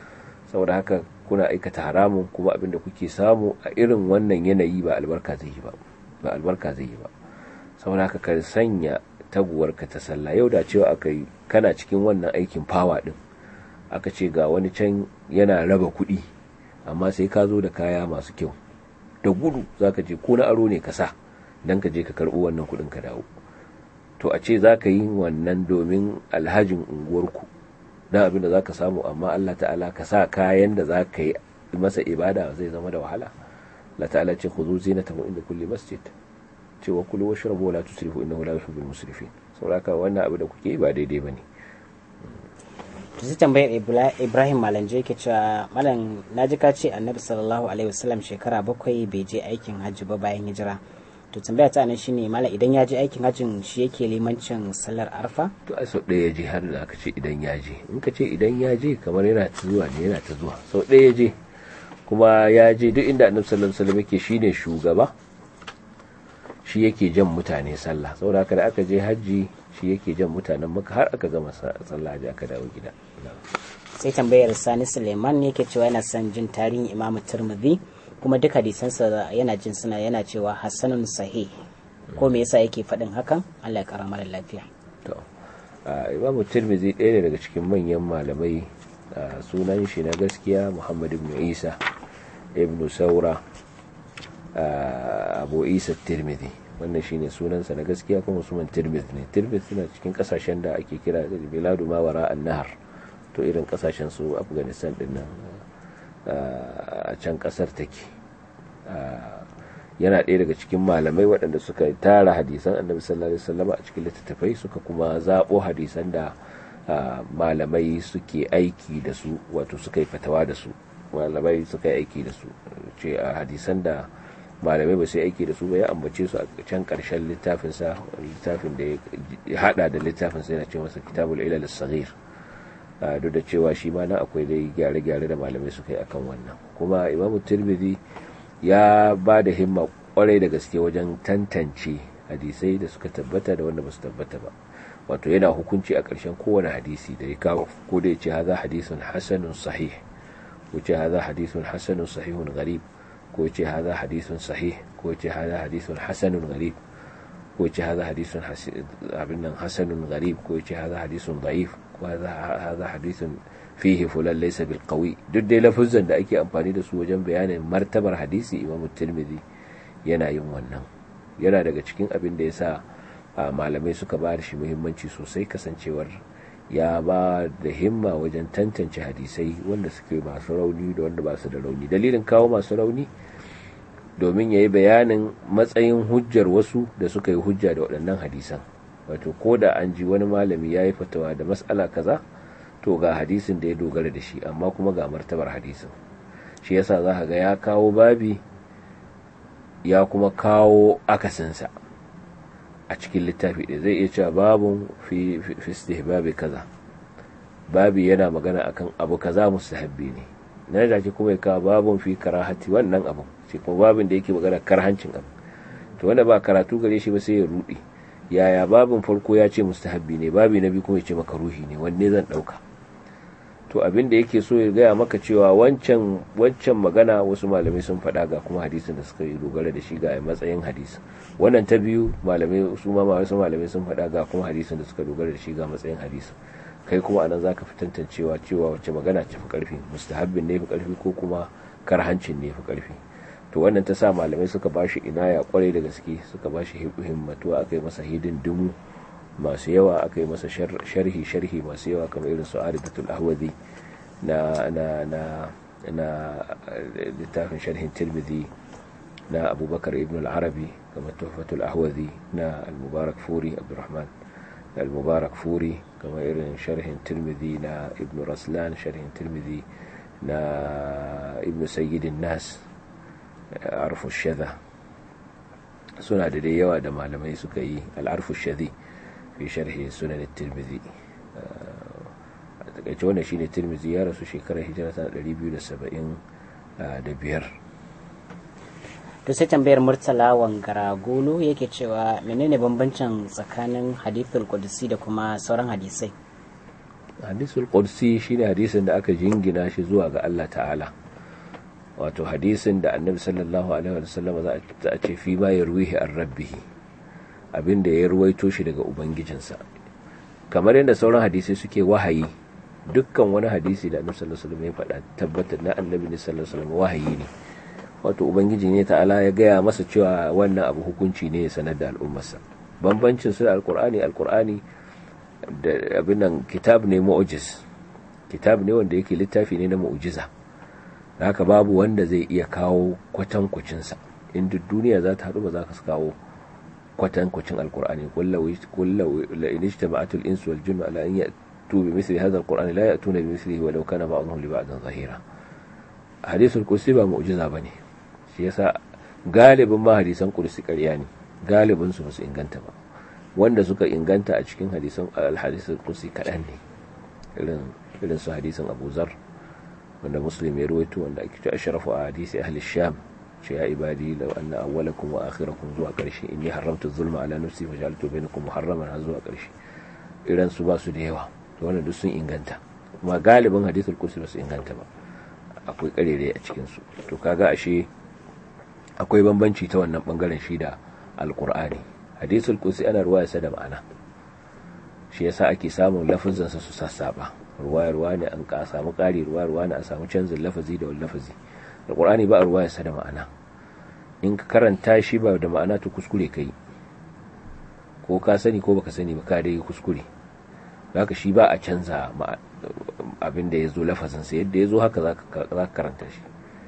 saboda haka kuna aikata haramun kuma abin da kuke samu a irin wannan yanayi ba albarka zai yi ba ba albarka zai yi ba saboda haka ka sanya taguwarka ta sallah yau da cewa aka yi kana cikin wannan aikin fawa din aka ce ga wani can yana raba kuɗi amma sai ka zo da kaya masu kyau da gudu za ka je ko na aro ne ka sa don ka je ka karɓi wannan kuɗin ka dawo to a ce za ka yi wannan domin alhajin unguwarku na abin da za ka samu amma Allah ta'ala ka sa kayan da za ka yi masa ibada zai zama da wahala Allah ta'ala ce khudhu zinatakum inda kulli masjid ce wa kulu washrabu la tusrifu innahu la yuhibbul musrifin saboda wannan abu da kuke yi ba daidai bane to sai tambayar Ibrahim Malanje yake cewa malam naji ka ce Annabi sallallahu alaihi wasallam shekara bakwai bai je aikin hajji ba bayan hijira to tambaya ta nan shine malam idan ya je aikin hajjin shi yake limancin sallar arfa to a sau ɗaya ya je har da aka ce idan ya je in ka ce idan ya je kamar yana ta zuwa ne yana ta zuwa sau ɗaya ya je kuma ya je duk inda annabi sallallahu alaihi wasallam yake shine shugaba shi yake jan mutane sallah saboda haka da aka je hajji shi yake jan mutanen maka har aka gama sallah da aka dawo gida sai tambayar sani suleiman yake cewa yana son jin tarihin imamu turmudi kuma duk hadisansa yana jin suna yana cewa hassanun sahih ko me yasa yake faɗin hakan Allah ya kara mara lafiya to imamu tirmidhi ɗaya ne daga cikin manyan malamai sunan shi na gaskiya muhammad ibn isa ibn saura abu isa tirmidhi wannan shine sunansa na gaskiya kuma sunan tirmidhi ne tirmidhi suna cikin kasashen da ake kira da biladu ma wara an-nahar to irin kasashen su afghanistan din nan a can kasar take yana ɗaya daga cikin malamai waɗanda suka tara hadisan annabi sallallahu alaihi wasallam a cikin littattafai suka kuma zaɓo hadisan da malamai suke aiki da su wato suka yi fatawa da su malamai suka yi aiki da su ce a hadisan da malamai ba su yi aiki da su ba ya ambace su a can ƙarshen littafinsa littafin da ya hada da littafinsa yana ce masa kitabul ilal saghir duk da cewa shi ma na akwai dai gyare-gyare da malamai suka yi akan wannan kuma imamu tirmidhi ya ba da himma kwarai da gaske wajen tantance hadisai da suka tabbata da wanda ba su tabbata ba wato yana hukunci a ƙarshen kowane hadisi da ya kawo ko da ya ce haza hadisun hasanun sahih ko ce haza hadisun hasanun sahihun gharib ko ce haza hadisun sahih ko ce haza hadisun hasanun gharib ko ce haza hadisun abin nan hasanun gharib ko ce haza hadisun da'if ko haza hadisun fihi fulan laysa bil qawi duk dai lafuzan da ake amfani da su wajen bayanin martabar hadisi imam tirmidhi yana yin wannan yana daga cikin abin da yasa malamai suka ba da shi muhimmanci sosai kasancewar ya ba da himma wajen tantance hadisai wanda suke masu rauni da wanda ba su da rauni dalilin kawo masu rauni domin ya yi bayanin matsayin hujjar wasu da suka yi hujja da waɗannan hadisan wato ko da an ji wani malami ya yi fatawa da matsala kaza to ga hadisin da ya dogara da shi amma kuma ga martabar hadisin shi yasa za ka ga ya kawo babi ya kuma kawo akasinsa a cikin littafi da zai iya cewa babun fi istihbabi kaza babi yana magana akan abu kaza mustahabbi ne na da kuma ya kawo babun fi karahati wannan abu shi kuma babin da yake magana karhancin abu to wanda ba karatu gare shi ba sai ya rudi yaya babin farko ya ce mustahabbi ne babi na biyu kuma ya ce makaruhi ne wanne zan dauka to abin da yake so ya gaya maka cewa wancan wancan magana wasu malamai sun faɗa ga kuma hadisin da suka yi dogara da shi ga matsayin hadisi wannan ta biyu malamai su ma wasu malamai sun faɗa ga kuma hadisin da suka dogara da shi ga matsayin hadisi kai kuma anan zaka fi tantancewa cewa wacce magana ce fi karfi mustahabbin ne fi karfi ko kuma karhancin ne fi karfi to wannan ta sa malamai suka bashi inaya kwarai da gaske suka bashi himmatuwa aka yi masa hidin dumu masu yawa aka yi masa sharhi sharhi masu yawa kamar irin su aridatul ahwazi na na na na littafin sharhin tirmidhi na abubakar ibn al-arabi kamar tuhfatul ahwazi na al-mubarak furi abdurrahman al-mubarak furi kamar irin sharhin tirmidhi na ibn raslan sharhin tirmidhi na ibn sayyidin nas arfu shadha suna da dai yawa da malamai suka yi al-arfu shadhi fi sharhi sunan tirmidhi a takaice wannan shine tirmidhi ya rasu shekarar hijira ta 275 to sai tambayar murtala wangara golo yake cewa menene bambancin tsakanin hadithul qudsi da kuma sauran hadisai hadisul qudsi shine hadisin da aka jingina shi zuwa ga Allah ta'ala wato hadisin da annabi sallallahu alaihi wasallam za a ce fi ma yarwihi an rabbihi abinda ya ruwaito shi daga ubangijinsa kamar yadda sauran hadisi suke wahayi dukkan wani hadisi da annabi sallallahu alaihi wasallam ya faɗa tabbatar na annabi ne sallallahu alaihi wasallam wahayi ne wato ubangiji ne ta'ala ya gaya masa cewa wannan abu hukunci ne ya sanar da al'ummarsa bambancin su da alqur'ani alqur'ani da abin nan kitab ne mu'jiz kitab ne wanda yake littafi ne na mu'jiza haka babu wanda zai iya kawo kwatankwacinsa in duk duniya za ta haɗu ba za ka kawo kwatankwacin alkur'ani kullu la in ijtama'atul insu wal jinnu ala an ya'tu bi misli hadha alqur'ani la ya'tuna bi mislihi walau kana ba'dhum li ba'dhin zahira hadithul kursi ba mu'jiza bane shi yasa galibin ma hadisan kursi ƙarya ne galibin su ba su inganta ba wanda suka inganta a cikin hadisan al-hadisul kursi kaɗan ne irin irin su hadisin Abu Zar wanda muslim ya ruwaito wanda ake ce ashrafu a hadisi ahli sham ce ya ibadi law anna awwalakum wa akhirakum zuwa karshe inni haramtu zulma ala nafsi wa ja'altu bainakum muharraman har zuwa karshe iran su ba su da yawa to wannan duk sun inganta kuma galibin hadithul kursi ba su inganta ba akwai karere a cikin su to kaga ashe akwai bambanci ta wannan bangaren shi da alqur'ani hadithul kursi ana ruwaya sa da ma'ana shi yasa ake samun lafazin sa su sassaba ruwa-ruwa ne an ka samu ƙari ruwa-ruwa ne a samu canzin lafazi da wani lafazi alƙur'ani ba a ruwa ya da ma'ana in ka karanta shi ba da ma'ana to kuskure ka yi ko ka sani ko baka sani ba ka dai kuskure haka shi ba a canza abin da ya zo lafazinsa yadda ya zo haka za ka karanta shi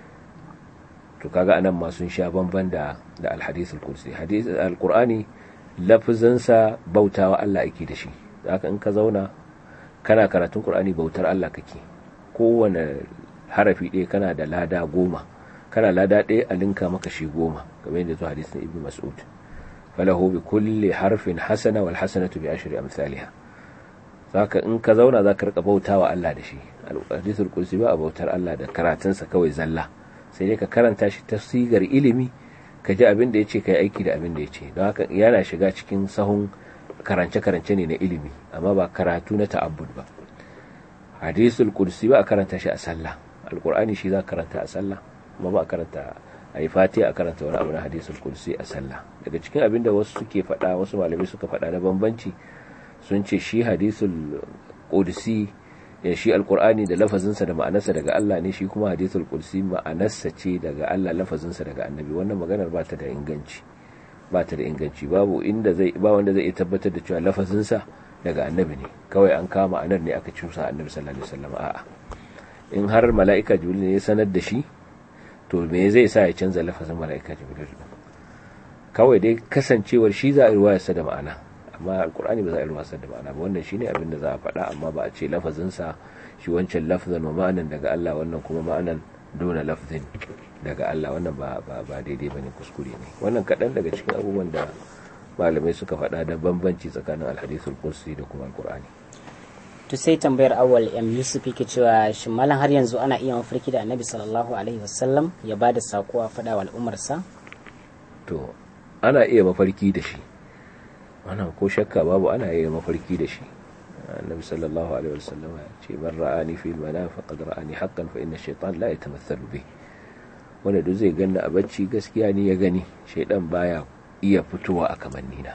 to kaga anan ma sun sha bamban da da alhadisul kursi hadis alqur'ani lafazinsa bautawa Allah ake da shi haka in ka zauna kana karatun Qur'ani bautar Allah kake kowane harafi ɗaya kana da lada goma kana lada ɗaya a linka maka shi goma kamar yadda zuwa hadisin Ibn Mas'ud falahu bi kulli harfin hasana wal hasanatu bi ashri amsalha saka in ka zauna zaka rika bautawa Allah da shi hadisul kursi ba a bautar Allah da karatunsa kawai zalla sai dai ka karanta shi ta sigar ilimi ka ji abin da yace kai aiki da abin da yace don haka yana shiga cikin sahun karance-karance ne na ilimi amma ba karatu na ta'abbud ba hadisul kursi ba a karanta shi a sallah alkur'ani shi za karanta a sallah amma ba a karanta a yi fati a karanta wani abu na hadisul kursi a sallah daga cikin abin da wasu suke faɗa wasu malamai suka faɗa na bambanci sun ce shi hadisul kursi ya shi alkur'ani da lafazinsa da ma'anarsa daga Allah ne shi kuma hadisul kursi ma'anarsa ce daga Allah lafazinsa daga annabi wannan maganar ba ta da inganci ba ta da inganci babu inda zai ba wanda zai tabbatar da cewa lafazinsa daga annabi ne kawai an kama anar ne aka cusa annabi sallallahu alaihi wasallam a'a in har mala'ika jibril ne ya sanar da shi to me zai sa ya canza lafazin mala'ika jibril kawai dai kasancewar shi za a yi ruwayarsa da ma'ana amma alkur'ani ba za a yi ruwayarsa da ma'ana ba wannan shine abin da za a faɗa amma ba a ce lafazinsa shi wancan lafzan wa ma'anan daga Allah wannan kuma ma'anan dona lafzin daga Allah wannan ba ba daidai bane kuskure ne wannan kaɗan daga cikin abubuwan da malamai suka faɗa da bambanci tsakanin alhadisul kursi da kuma alkur'ani to sai tambayar awal m yusuf yake cewa shin malam har yanzu ana iya mafarki da annabi sallallahu alaihi wasallam ya ba da sako a faɗa wa al'ummarsa to ana iya mafarki da shi wannan ko shakka babu ana iya mafarki da shi annabi sallallahu alaihi wasallam ya ce man ra'ani fi al-manam faqad ra'ani haqqan fa inna ash-shaytan la yatamathalu bi wanda duk zai ganna a bacci gaskiya ni ya gani shaydan baya iya fitowa a kamannina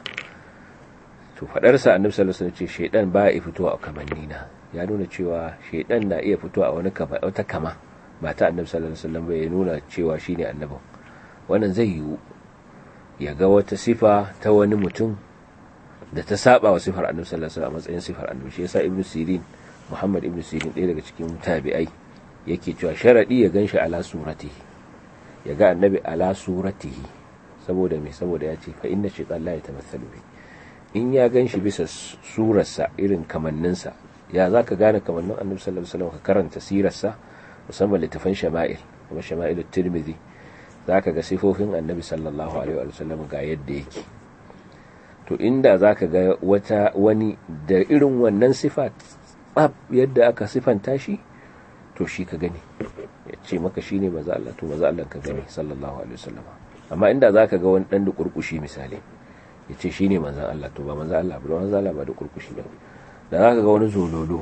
to fadar sa annabi sallallahu alaihi wasallam ce shaydan baya iya fitowa a kamannina ya nuna cewa shaydan na iya fitowa a wani kama wata kama ba ta annabi sallallahu alaihi wasallam ba ya nuna cewa shine annabin wannan zai yiwu ya ga wata sifa ta wani mutum da ta saba wa sifar annabi sallallahu alaihi wasallam a matsayin sifar annabi shi yasa ibnu sirin muhammad ibnu sirin ɗaya daga cikin tabi'ai yake cewa sharadi ya ganshi ala suratihi ya ga annabi ala suratihi saboda me saboda ya ce fa inna shaytan la yatamathalu bi in ya ganshi bisa surarsa irin kamanninsa ya zaka gane kamannin annabi sallallahu alaihi wasallam ka karanta sirarsa musamman littafan shama'il kuma shama'il tirmidhi zaka ga sifofin annabi sallallahu alaihi wasallam ga yadda yake to inda za ka ga wata wani da irin wannan sifa tsab yadda aka sifanta shi to shi ka gani ya ce maka shi ne maza Allah to maza Allah ka gani sallallahu alaihi wasallam amma inda za ka ga wani dan da kurkushi misali ya ce shi ne manzan Allah to ba manzan Allah ba manzan Allah ba da kurkushi ba da za ka ga wani zololo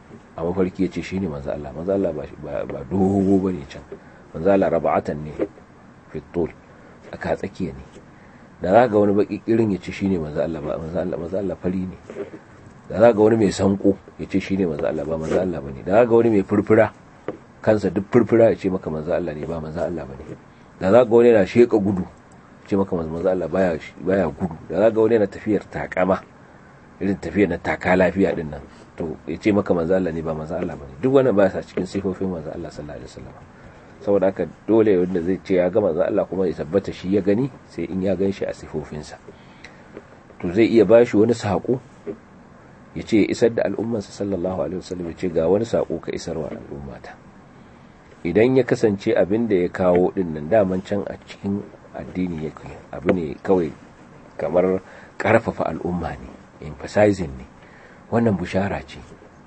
a mafarki ya ce shi ne manzo Allah manzo Allah ba dogo ba ne can manzo Allah raba'atan ne fitul aka tsakiya ne da za ga wani baki kirin ya ce shi ne manzo Allah ba manzo Allah manzo Allah fari ne da za ga wani mai sanko ya ce shi ne manzo Allah ba manzo Allah ba ne da za ga wani mai furfura kansa duk furfura ya ce maka manzo Allah ne ba manzo Allah ba ne da za ga wani na sheka gudu ce maka manzo Allah baya baya gudu da za ga wani na tafiyar takama irin tafiyar na taka lafiya din nan to ya ce maka manzo Allah ne ba manzo Allah bane duk wannan ba sa cikin sifofin manzo Allah sallallahu alaihi wasallam saboda haka dole wanda zai ce ya ga manzo Allah kuma ya tabbata shi ya gani sai in ya gan shi a sifofinsa to zai iya bashi wani sako ya ce isar da al'ummarsa sallallahu alaihi wasallam ya ce ga wani sako ka isarwa al'ummata idan ya kasance abin da ya kawo din nan daman can a cikin addini yake abu ne kawai kamar karfafa al'umma ne emphasizing ne wannan bushara ce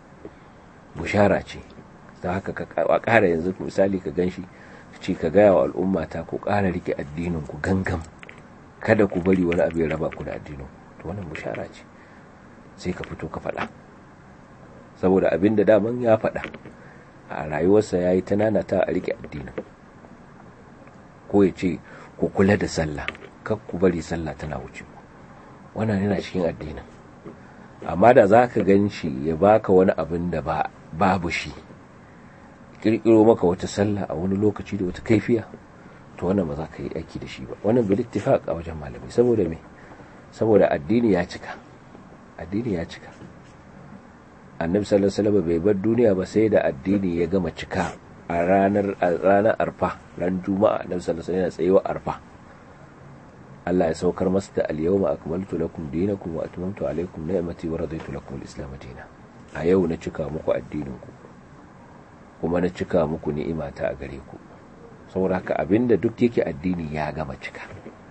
bushara ce ta haka ka ƙara yanzu misali ka ganshi ce ka gaya wa al'umma ta ku ƙara rike addinin ku gangam kada ku bari wani abu ya raba ku da addinin to wannan bushara ce sai ka fito ka faɗa saboda abin da daman ya faɗa a rayuwarsa ya yi tanana ta a rike addinin ko ya ce ku kula da sallah kar ku bari sallah tana wuce ku wannan yana cikin addinin amma da za ka gan shi ya baka wani abin da babu shi kirkiro maka wata sallah a wani lokaci da wata kaifiya to wannan ba za ka yi aiki da shi ba wannan bil ittifaq a wajen malami saboda me saboda addini ya cika addini ya cika annabi sallallahu alaihi wasallam bai bar duniya ba sai da addini ya gama cika a ranar ranar arfa ran juma'a annabi sallallahu alaihi wasallam yana tsayewa arfa Allah ya saukar masa da al-yawma akmaltu lakum dinakum wa atmamtu alaykum ni'mati wa raditu lakum al-islam dinan a yau na cika muku addinin ku kuma na cika muku ni'imata a gare ku saboda haka abinda duk yake addini ya gama cika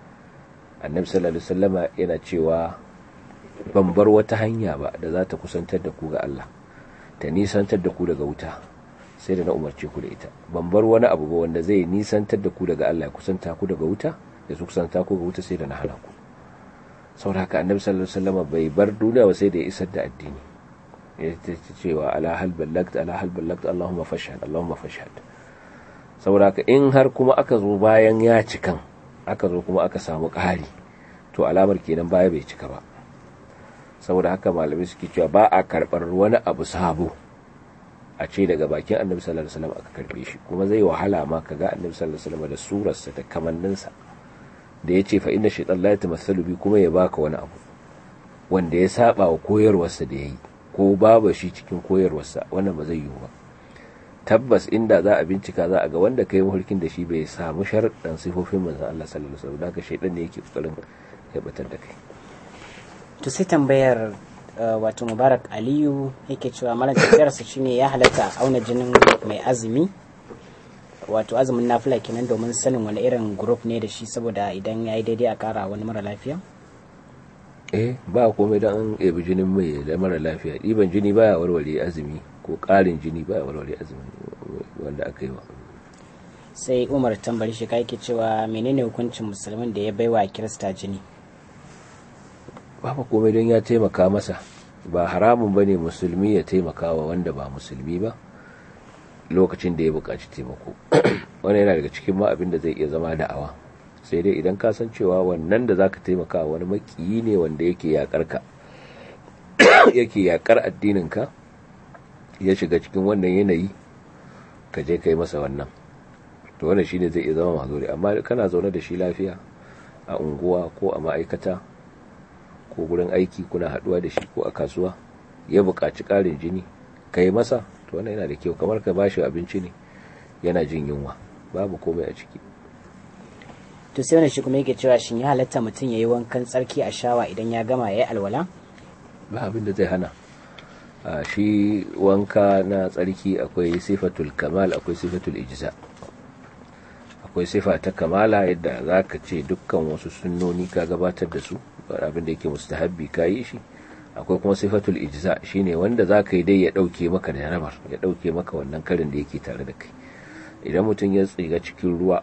annabi sallallahu alaihi wasallama yana cewa ban bar wata hanya ba da za ta kusantar da ku ga Allah ta nisantar da ku daga wuta sai da na umarce ku da ita ban bar wani abu ba wanda zai nisantar da ku daga Allah ya kusanta ku daga wuta da su kusanta ku ga wuta sai da na hana ku saboda haka annabi sallallahu alaihi wasallam bai bar duniya ba sai da ya isar da addini ya ce cewa ala hal ballagt ala hal ballagt Allahumma fashhad Allahumma fashhad saboda haka in har kuma aka zo bayan ya cikan aka zo kuma aka samu ƙari to alamar kenan baya bai cika ba saboda haka malamai suke cewa ba a karɓar wani abu sabo a ce daga bakin annabi sallallahu alaihi wasallam aka karbe shi kuma zai wahala ma kaga annabi sallallahu alaihi wasallam da surarsa da kamanninsa da ya ce fa inna shaitan la yatamathalu bi kuma ya baka wani abu wanda ya saba wa koyarwarsa da yayi ko babu shi cikin koyarwarsa wannan ba zai yiwu ba tabbas inda za a bincika za a ga wanda kai mulkin da shi bai samu sharuɗan sifofin manzon Allah sallallahu alaihi wasallam da shaitan ne yake kokarin ya batar da kai to sai tambayar wato mubarak aliyu yake cewa malam tafiyarsa shine ya halatta a auna jinin mai azumi wato azumin nafila kenan domin sanin wani irin group ne da shi saboda idan ya yi daidai a kara wani mara lafiya eh ba komai don an ebi jinin mai da mara lafiya ɗiban jini baya warware azumi ko ƙarin jini baya warware azumi wanda aka yi wa sai umar tambari shi yake cewa menene hukuncin musulmin da ya baiwa kirista jini babu komai don ya taimaka masa ba haramun bane musulmi ya taimaka wa wanda ba musulmi ba lokacin da ya buƙaci taimako wani yana daga cikin ma abin da zai iya zama da'awa sai dai idan ka san cewa wannan da zaka taimaka wani makiyi ne wanda yake yakar ka yake yakar addinin ka ya shiga cikin wannan yanayi ka je kai masa wannan to wannan shine zai iya zama mazuri amma kana zaune da shi lafiya a unguwa ko a ma'aikata ko gurin aiki kuna haduwa da shi ko a kasuwa ya buƙaci ƙarin jini ka yi masa to wannan yana da kyau kamar ka bashi abinci ne yana jin yunwa babu komai a ciki to sai wani shi kuma yake cewa shin ya halatta mutum ya yi wankan tsarki a shawa idan ya gama ya yi alwala ba abin da zai hana a shi wanka na tsarki akwai sifatul kamal akwai sifatul ijza akwai sifa ta kamala yadda za ka ce dukkan wasu sunnoni ka gabatar da su abin da yake mustahabbi ka yi shi akwai kuma sifatul ijza shine wanda za ka yi dai ya ɗauke maka da jarabar ya ɗauke maka wannan karin da yake tare da kai idan mutum ya tsiga cikin ruwa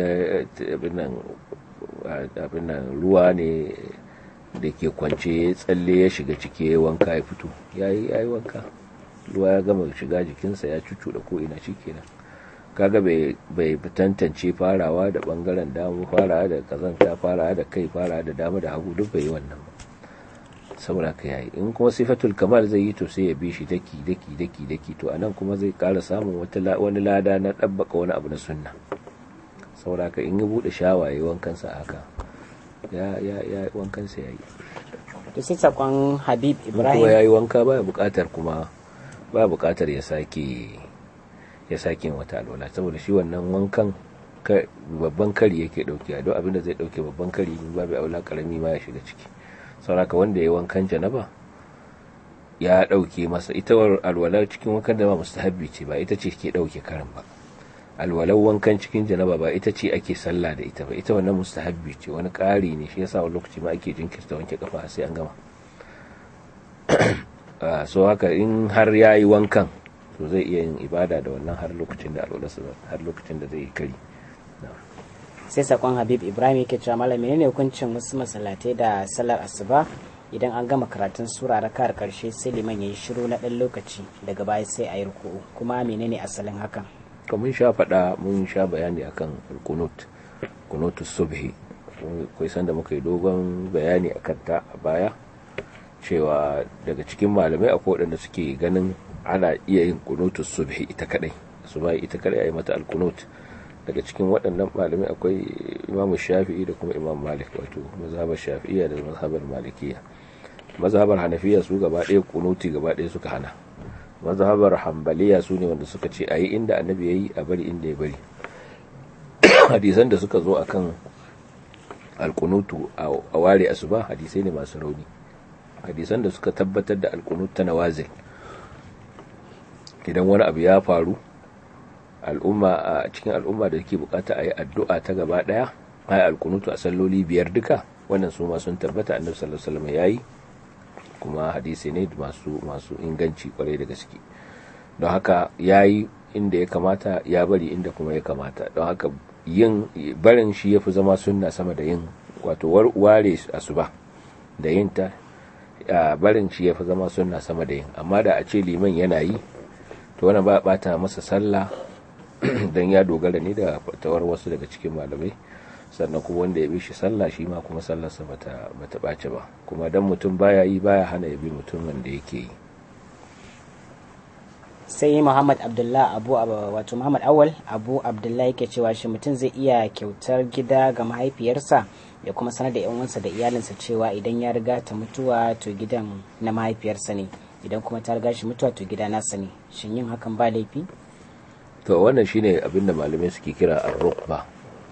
abin nan ruwa ne da ke kwance ya tsalle ya shiga ciki ya wanka ya fito ya yi wanka ruwa ya gama shiga jikinsa ya cucu da ko ina shikenan kaga bai bai tantance farawa da bangaren dama farawa da kazanta farawa da kai farawa da dama da hagu duk bai yi wannan ba saboda ka yayi in kuma sifatul kamal zai yi to sai ya bi shi daki daki daki daki to anan kuma zai kara samun wata wani lada na dabbaka wani abu na sunna saboda ka in ya bude shawaye wankan sa haka ya ya ya wankan sa yayi to sai sakon Habib Ibrahim kuma yayi wanka baya bukatar kuma baya bukatar ya sake ya sake wata alwala saboda shi wannan wankan babban kari yake dauke a duk abin da zai dauke babban kari babu aula karami ma ya shiga ciki sauraka wanda ya wankan janaba ya dauke masa ita alwalar cikin wankan da ba mustahabbi ce ba ita ce ke dauke karin ba alwalar wankan cikin janaba ba ita ce ake sallah da ita ba ita wannan mustahabbi ce wani ƙari ne shi yasa wani lokaci ma ake jinkirta wanke kafa sai an gama so haka in har ya yi wankan to zai iya yin ibada da wannan har lokacin da alwalarsa har lokacin da zai kari sai sakon habib ibrahim yake cewa malam menene hukuncin wasu masallatai da sallar asuba idan an gama karatun sura rakar karshe sai liman yayi shiru na dan lokaci daga baya sai a yi ruku'u kuma menene asalin hakan to mun sha faɗa mun sha bayani akan kunut kunutu subhi kai san da muka yi dogon bayani akan ta a baya cewa daga cikin malamai akwai waɗanda suke ganin ana iya yin kunutu subhi ita kadai suba ita kadai ayi mata alkunut daga cikin waɗannan malamai akwai imamu shafi'i da kuma imam malik wato mazhabar shafi'iyya da mazhabar malikiya mazhabar hanafiya su gaba ɗaya kunuti gaba ɗaya suka hana mazhabar hambaliya su ne wanda suka ce ayi inda annabi yayi a bari inda ya bari hadisan da suka zo akan alkunutu a ware asuba hadisai ne masu rauni hadisan da suka tabbatar da alkunut ta nawazil idan wani abu ya faru al'umma a cikin al'umma da ke bukata a yi addu'a ta gaba daya a yi alkunutu a salloli biyar duka wannan su ma sun tabbata annabi sallallahu alaihi wasallam yayi kuma hadisi ne masu masu inganci kwarai da gaske don haka yayi inda ya kamata ya bari inda kuma ya kamata don haka yin barin shi yafi zama sunna sama da yin wato ware asuba da yin ta barin shi yafi zama sunna sama da yin amma da a ce liman yana yi to wannan ba bata masa sallah don ya dogara ne da fatawar wasu daga cikin malamai sannan kuma wanda ya bi shi sallah shi ma kuma sallarsa bata bata ɓace ba kuma dan mutum baya yi baya hana ya bi mutum wanda yake yi sai muhammad abdullah abu wato muhammad awal abu abdullah yake cewa shi mutum zai iya kyautar gida ga mahaifiyarsa ya kuma sanar da uwansa da iyalinsa cewa idan ya riga ta mutuwa to gidan na mahaifiyarsa ne idan kuma ta riga shi mutuwa to gida nasa ne shin yin hakan ba laifi to wannan shine abin da malamai suke kira ar-rukba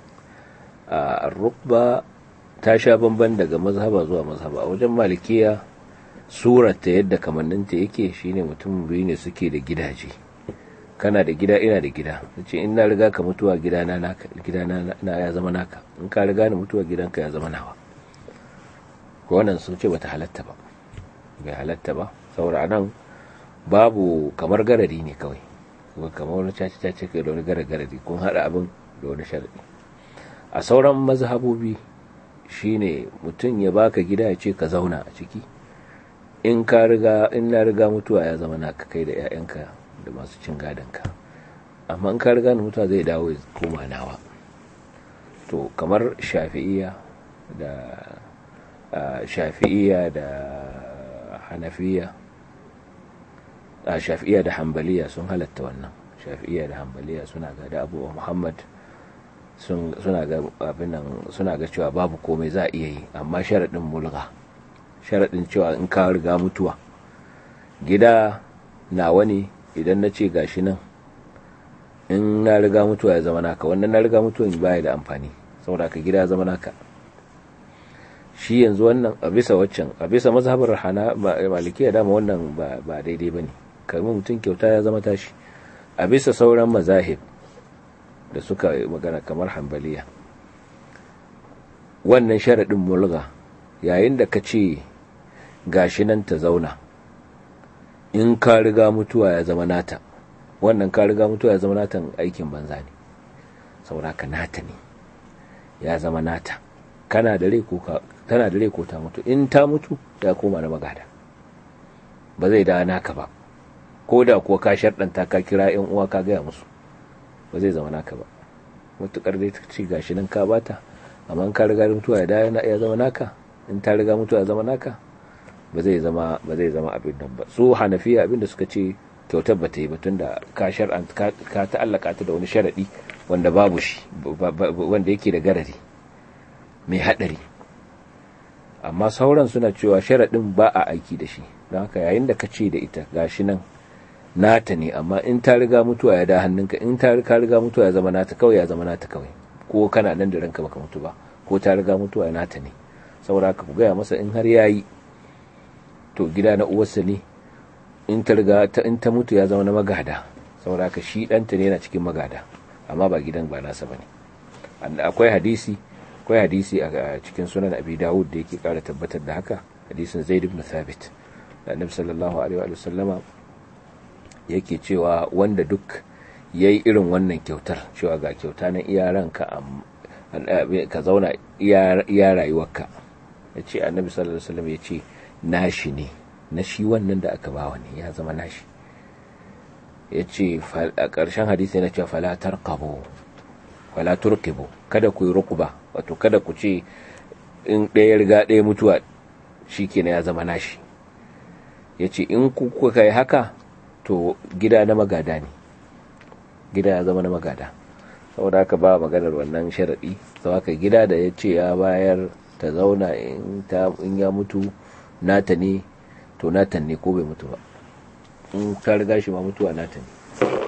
ar-rukba ta sha bamban daga mazhaba zuwa mazhaba a wajen malikiya surata yadda kamanninta yake shine mutum biyu ne suke da gidaje kana da gida ina da gida ce in na riga ka mutuwa gidana naka gidana na ya zama naka in ka riga ni mutuwa gidanka ya zama nawa ko wannan sun ce bata halatta ba bai halatta ba saboda nan babu kamar garari ne kawai kamar wani caci caci kai da wani garagara kun haɗa abin da wani sharadi a sauran mazhabobi shine mutum ya baka gida ya ce ka zauna a ciki in ka riga in na riga mutuwa ya zama naka kai da 'ya'yanka da masu cin gadonka amma in ka riga ni mutuwa zai dawo ya koma nawa to kamar shafi'iya da shafi'iya da hanafiya a shafi'iya da hambaliya sun halatta wannan shafi'iya da hambaliya suna ga da abu muhammad suna ga abinan suna ga cewa babu komai za a iya yi amma sharaɗin mulga sharaɗin cewa in ka riga mutuwa gida nawa ne idan na ce gashi nan in na riga mutuwa ya zama naka wannan na riga mutuwa baya da amfani saboda ka gida ya zama naka shi yanzu wannan a bisa waccan a bisa mazhabar hana malikiya dama wannan ba daidai bane kamar mutum kyauta ya zama tashi a bisa sauran mazahib da suka magana kamar hambaliya wannan sharaɗin mulga yayin da ka ce gashi nan ta zauna in ka riga mutuwa ya zama nata wannan ka riga mutuwa ya zama nata aikin banza ne saboda ka nata ne ya zama nata kana da rai ko tana da rai ko ta mutu in ta mutu ya koma na magada ba zai da naka ba ko da kuwa ka sharɗanta ka kira yan uwa ka gaya musu ba zai zama naka ba matukar dai ta ce gashi nan ka bata amma in ka riga mutuwa ya zama naka in ta riga mutuwa ya zama naka ba zai zama ba zai zama abin nan ba su hanafiya abin da suka ce kyautar ba ta yi ba tunda ka shar'an ka ta'allaka ta da wani sharadi wanda babu shi wanda yake da garari mai hadari amma sauran suna cewa sharadin ba a aiki da shi don haka yayin da ka ce da ita gashi nan nata ne amma in ta riga mutuwa ya da hannunka in ta ka riga mutuwa ya zama nata kawai ya zama nata kawai ko kana nan da ranka baka mutu ba ko ta riga mutuwa ya nata ne saboda haka ku gaya masa in har yayi to gida na uwarsa ne in ta riga ta in ta mutu ya zama na magada saboda haka shi ɗanta ne yana cikin magada amma ba gidan ba nasa bane akwai hadisi akwai hadisi a cikin sunan abi dawud da yake kara tabbatar da haka hadisin zaid ibn thabit da annabi sallallahu alaihi wa sallama yake cewa wanda duk yayi irin wannan kyautar cewa ga kyauta na iyaranka ka zauna iya rayuwarka yace annabi sallallahu alaihi wa sallam yace nashi ne na shi wannan da aka bawa ne ya zama nashi ya ce a ƙarshen hadisi yana cewa falatar kabo falatar kabo kada ku yi rukuba wato kada ku ce in ɗaya riga ɗaya mutuwa shi kenan ya zama nashi ya ce in kuka yi haka to gida na magada ne gida ya zama na magada saboda haka ba maganar wannan sharaɗi sau haka gida da ya ce ya bayar ta zauna in ya mutu nata ne to natan ne ko bai mutu ba in ta riga shi ma mutuwa nata ne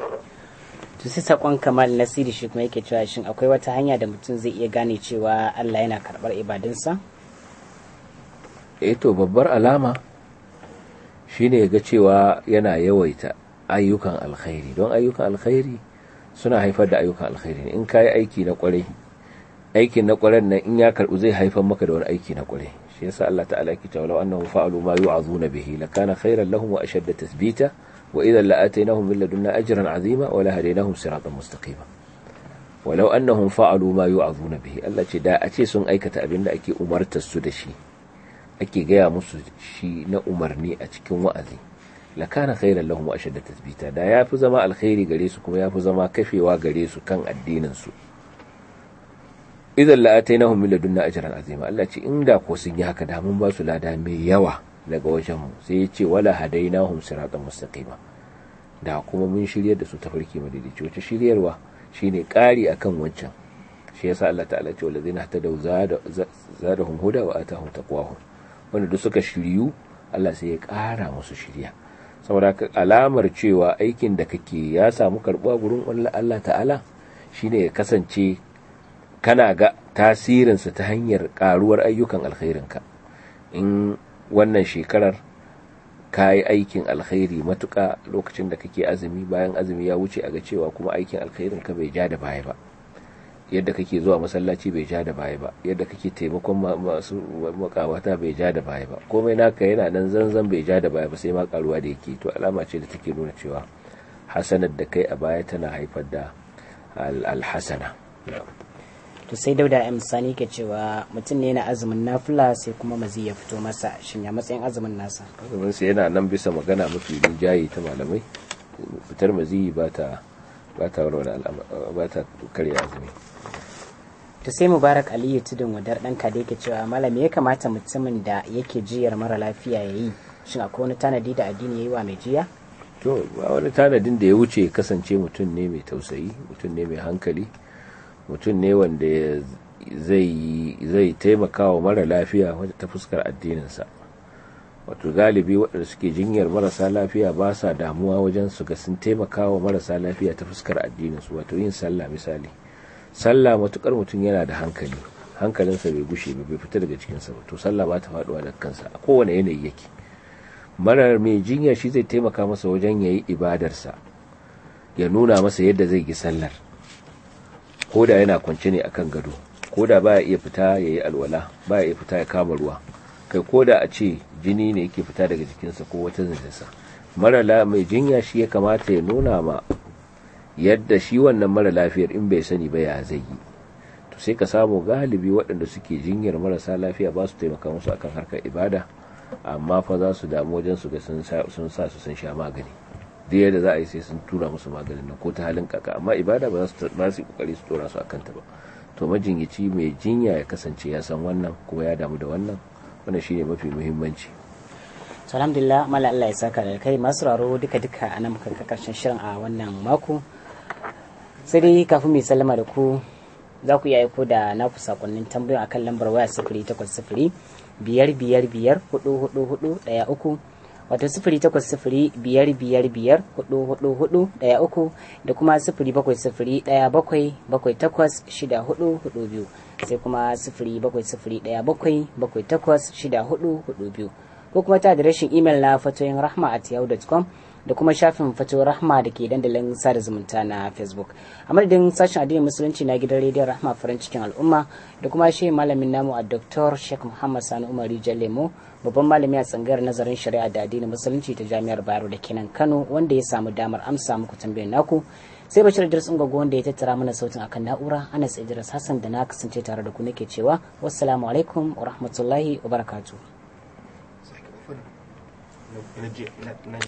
to sai sakon kamal nasiri shi kuma yake cewa shin akwai wata hanya da mutum zai iya gane cewa Allah yana karbar ibadunsa eh to babbar alama shine ga cewa yana yawaita ayyukan alkhairi don ayyukan alkhairi suna haifar da ayyukan alkhairi in kayi aiki na kwarai aikin na kwarai nan in ya karbu zai haifar maka da wani aiki na kwarai shi yasa Allah ta'ala yake cewa law annahum fa'alu ma yu'azuna bihi lakana khayran lahum wa ashadda tathbita wa idhan la'atainahum min ladunna ajran 'azima wa la hadainahum siratan mustaqima walau annahum fa'alu ma yu'azuna bihi Allah ce da a ce sun aikata abin da ake umartar su da shi ake gaya musu shi na umarni a cikin wa'azi lakana khayran lahum wa ashadda tathbita da yafi zama alkhairi gare su kuma yafi zama kafewa gare su kan addinin su idan la'atainahum min ladunna ajran azima Allah ce inda ko sun yi haka da mun ba su lada mai yawa daga wajen mu sai ya ce wala hadainahum siratan mustaqima da kuma mun shiryar da su ta farki madaidaici wace shiryarwa shine ƙari akan wancan shi yasa Allah ta'ala ce walazina hatadaw zadahum huda wa atahum taqwahum wanda duk suka shiryu Allah sai ya ƙara musu shirya saboda alamar cewa aikin da kake ya samu karbuwa gurin Allah ta'ala shine ya kasance kana ga tasirinsa ta hanyar karuwar ayyukan alkhairinka in wannan shekarar ka yi aikin alkhairi matuƙa lokacin da kake azumi bayan azumi ya wuce a ga cewa kuma aikin alkhairinka bai ja da baya ba yadda kake zuwa masallaci bai ja da baya ba yadda kake taimakon masu makawata bai ja da baya ba komai naka yana nan zanzan bai ja da baya ba sai ma karuwa da yake to alama ce da take nuna cewa hasanar da kai a baya tana haifar da alhasana to sai dauda m sani ke cewa mutum ne na azumin nafila sai kuma mazi ya fito masa shin ya matsayin azumin nasa azumin sa yana nan bisa magana mafi rinjaye ta malamai fitar mazi ba ta ba ta ba ta karya azumi to sai mubarak aliyu tudun wadar dan ka da yake cewa malam ya kamata mutumin da yake jiyar mara lafiya ya yi shin akwai wani tanadi da addini ya yi wa mai jiya to ba wani tanadin da ya wuce kasance mutum ne mai tausayi mutum ne mai hankali mutum ne wanda zai taimaka wa mara lafiya wadda ta fuskar addininsa wato galibi waɗanda suke jinyar marasa lafiya ba sa damuwa wajen su ga sun taimaka wa marasa lafiya ta fuskar addininsu wato yin sallah misali sallah matukar mutum yana da hankali hankalinsa bai gushe ba bai fita daga cikinsa ba to sallah ba ta faɗuwa da kansa a kowane yanayi yake marar mai jinya shi zai taimaka masa wajen ya yi ibadarsa ya nuna masa yadda zai yi sallar ko da yana kwance ne akan gado ko da baya iya fita ya yi alwala baya iya fita ya kama ruwa kai ko da a ce jini ne yake fita daga jikinsa ko wata zanjinsa mara mai jinya shi ya kamata ya nuna ma yadda shi wannan mara lafiyar in bai sani ba ya zai yi to sai ka samu galibi waɗanda suke jinyar marasa lafiya ba su taimaka musu akan harkar ibada amma fa za su damu wajen su ga sun sa su sun sha magani da yadda za a yi sai sun tura musu maganin nan ko ta halin kaka amma ibada ba za su ba su kokari su tura su akan ta ba to majinyaci mai jinya ya kasance ya san wannan kuma ya damu da wannan wannan shine mafi muhimmanci to alhamdulillah mala Allah ya saka da kai masu raro duka duka a nan muka karshen shirin a wannan mako sai dai kafin mai sallama da ku za ku iya aiko da naku sakonnin tambayoyi akan lambar waya sifiri takwas sifiri biyar biyar biyar hudu hudu hudu daya uku wato sifiri takwas sifiri biyar biyar biyar hudu hudu hudu daya uku da kuma sifiri bakwai sifiri daya bakwai bakwai takwas shida hudu hudu biyu sai kuma sifiri bakwai sifiri daya bakwai bakwai takwas shida hudu hudu biyu ko kuma ta adireshin imel na fatoyin rahma at yahoo.com da kuma shafin fatoyin rahma da ke dandalin sada zumunta na facebook a madadin sashen addinin musulunci na gidan rediyon rahma farin cikin al'umma da kuma shi malamin namu a dr sheikh muhammad sani umar lemo babban malami a tsangayar nazarin shari'a da addinin musulunci ta jami'ar bayero da kenan kano wanda ya samu damar amsa muku tambayar naku sai bashir idris ungogo wanda ya tattara mana sautin akan na'ura anas idris hassan da na kasance tare da ku nake cewa wassalamu alaikum wa rahmatullahi wa barakatuh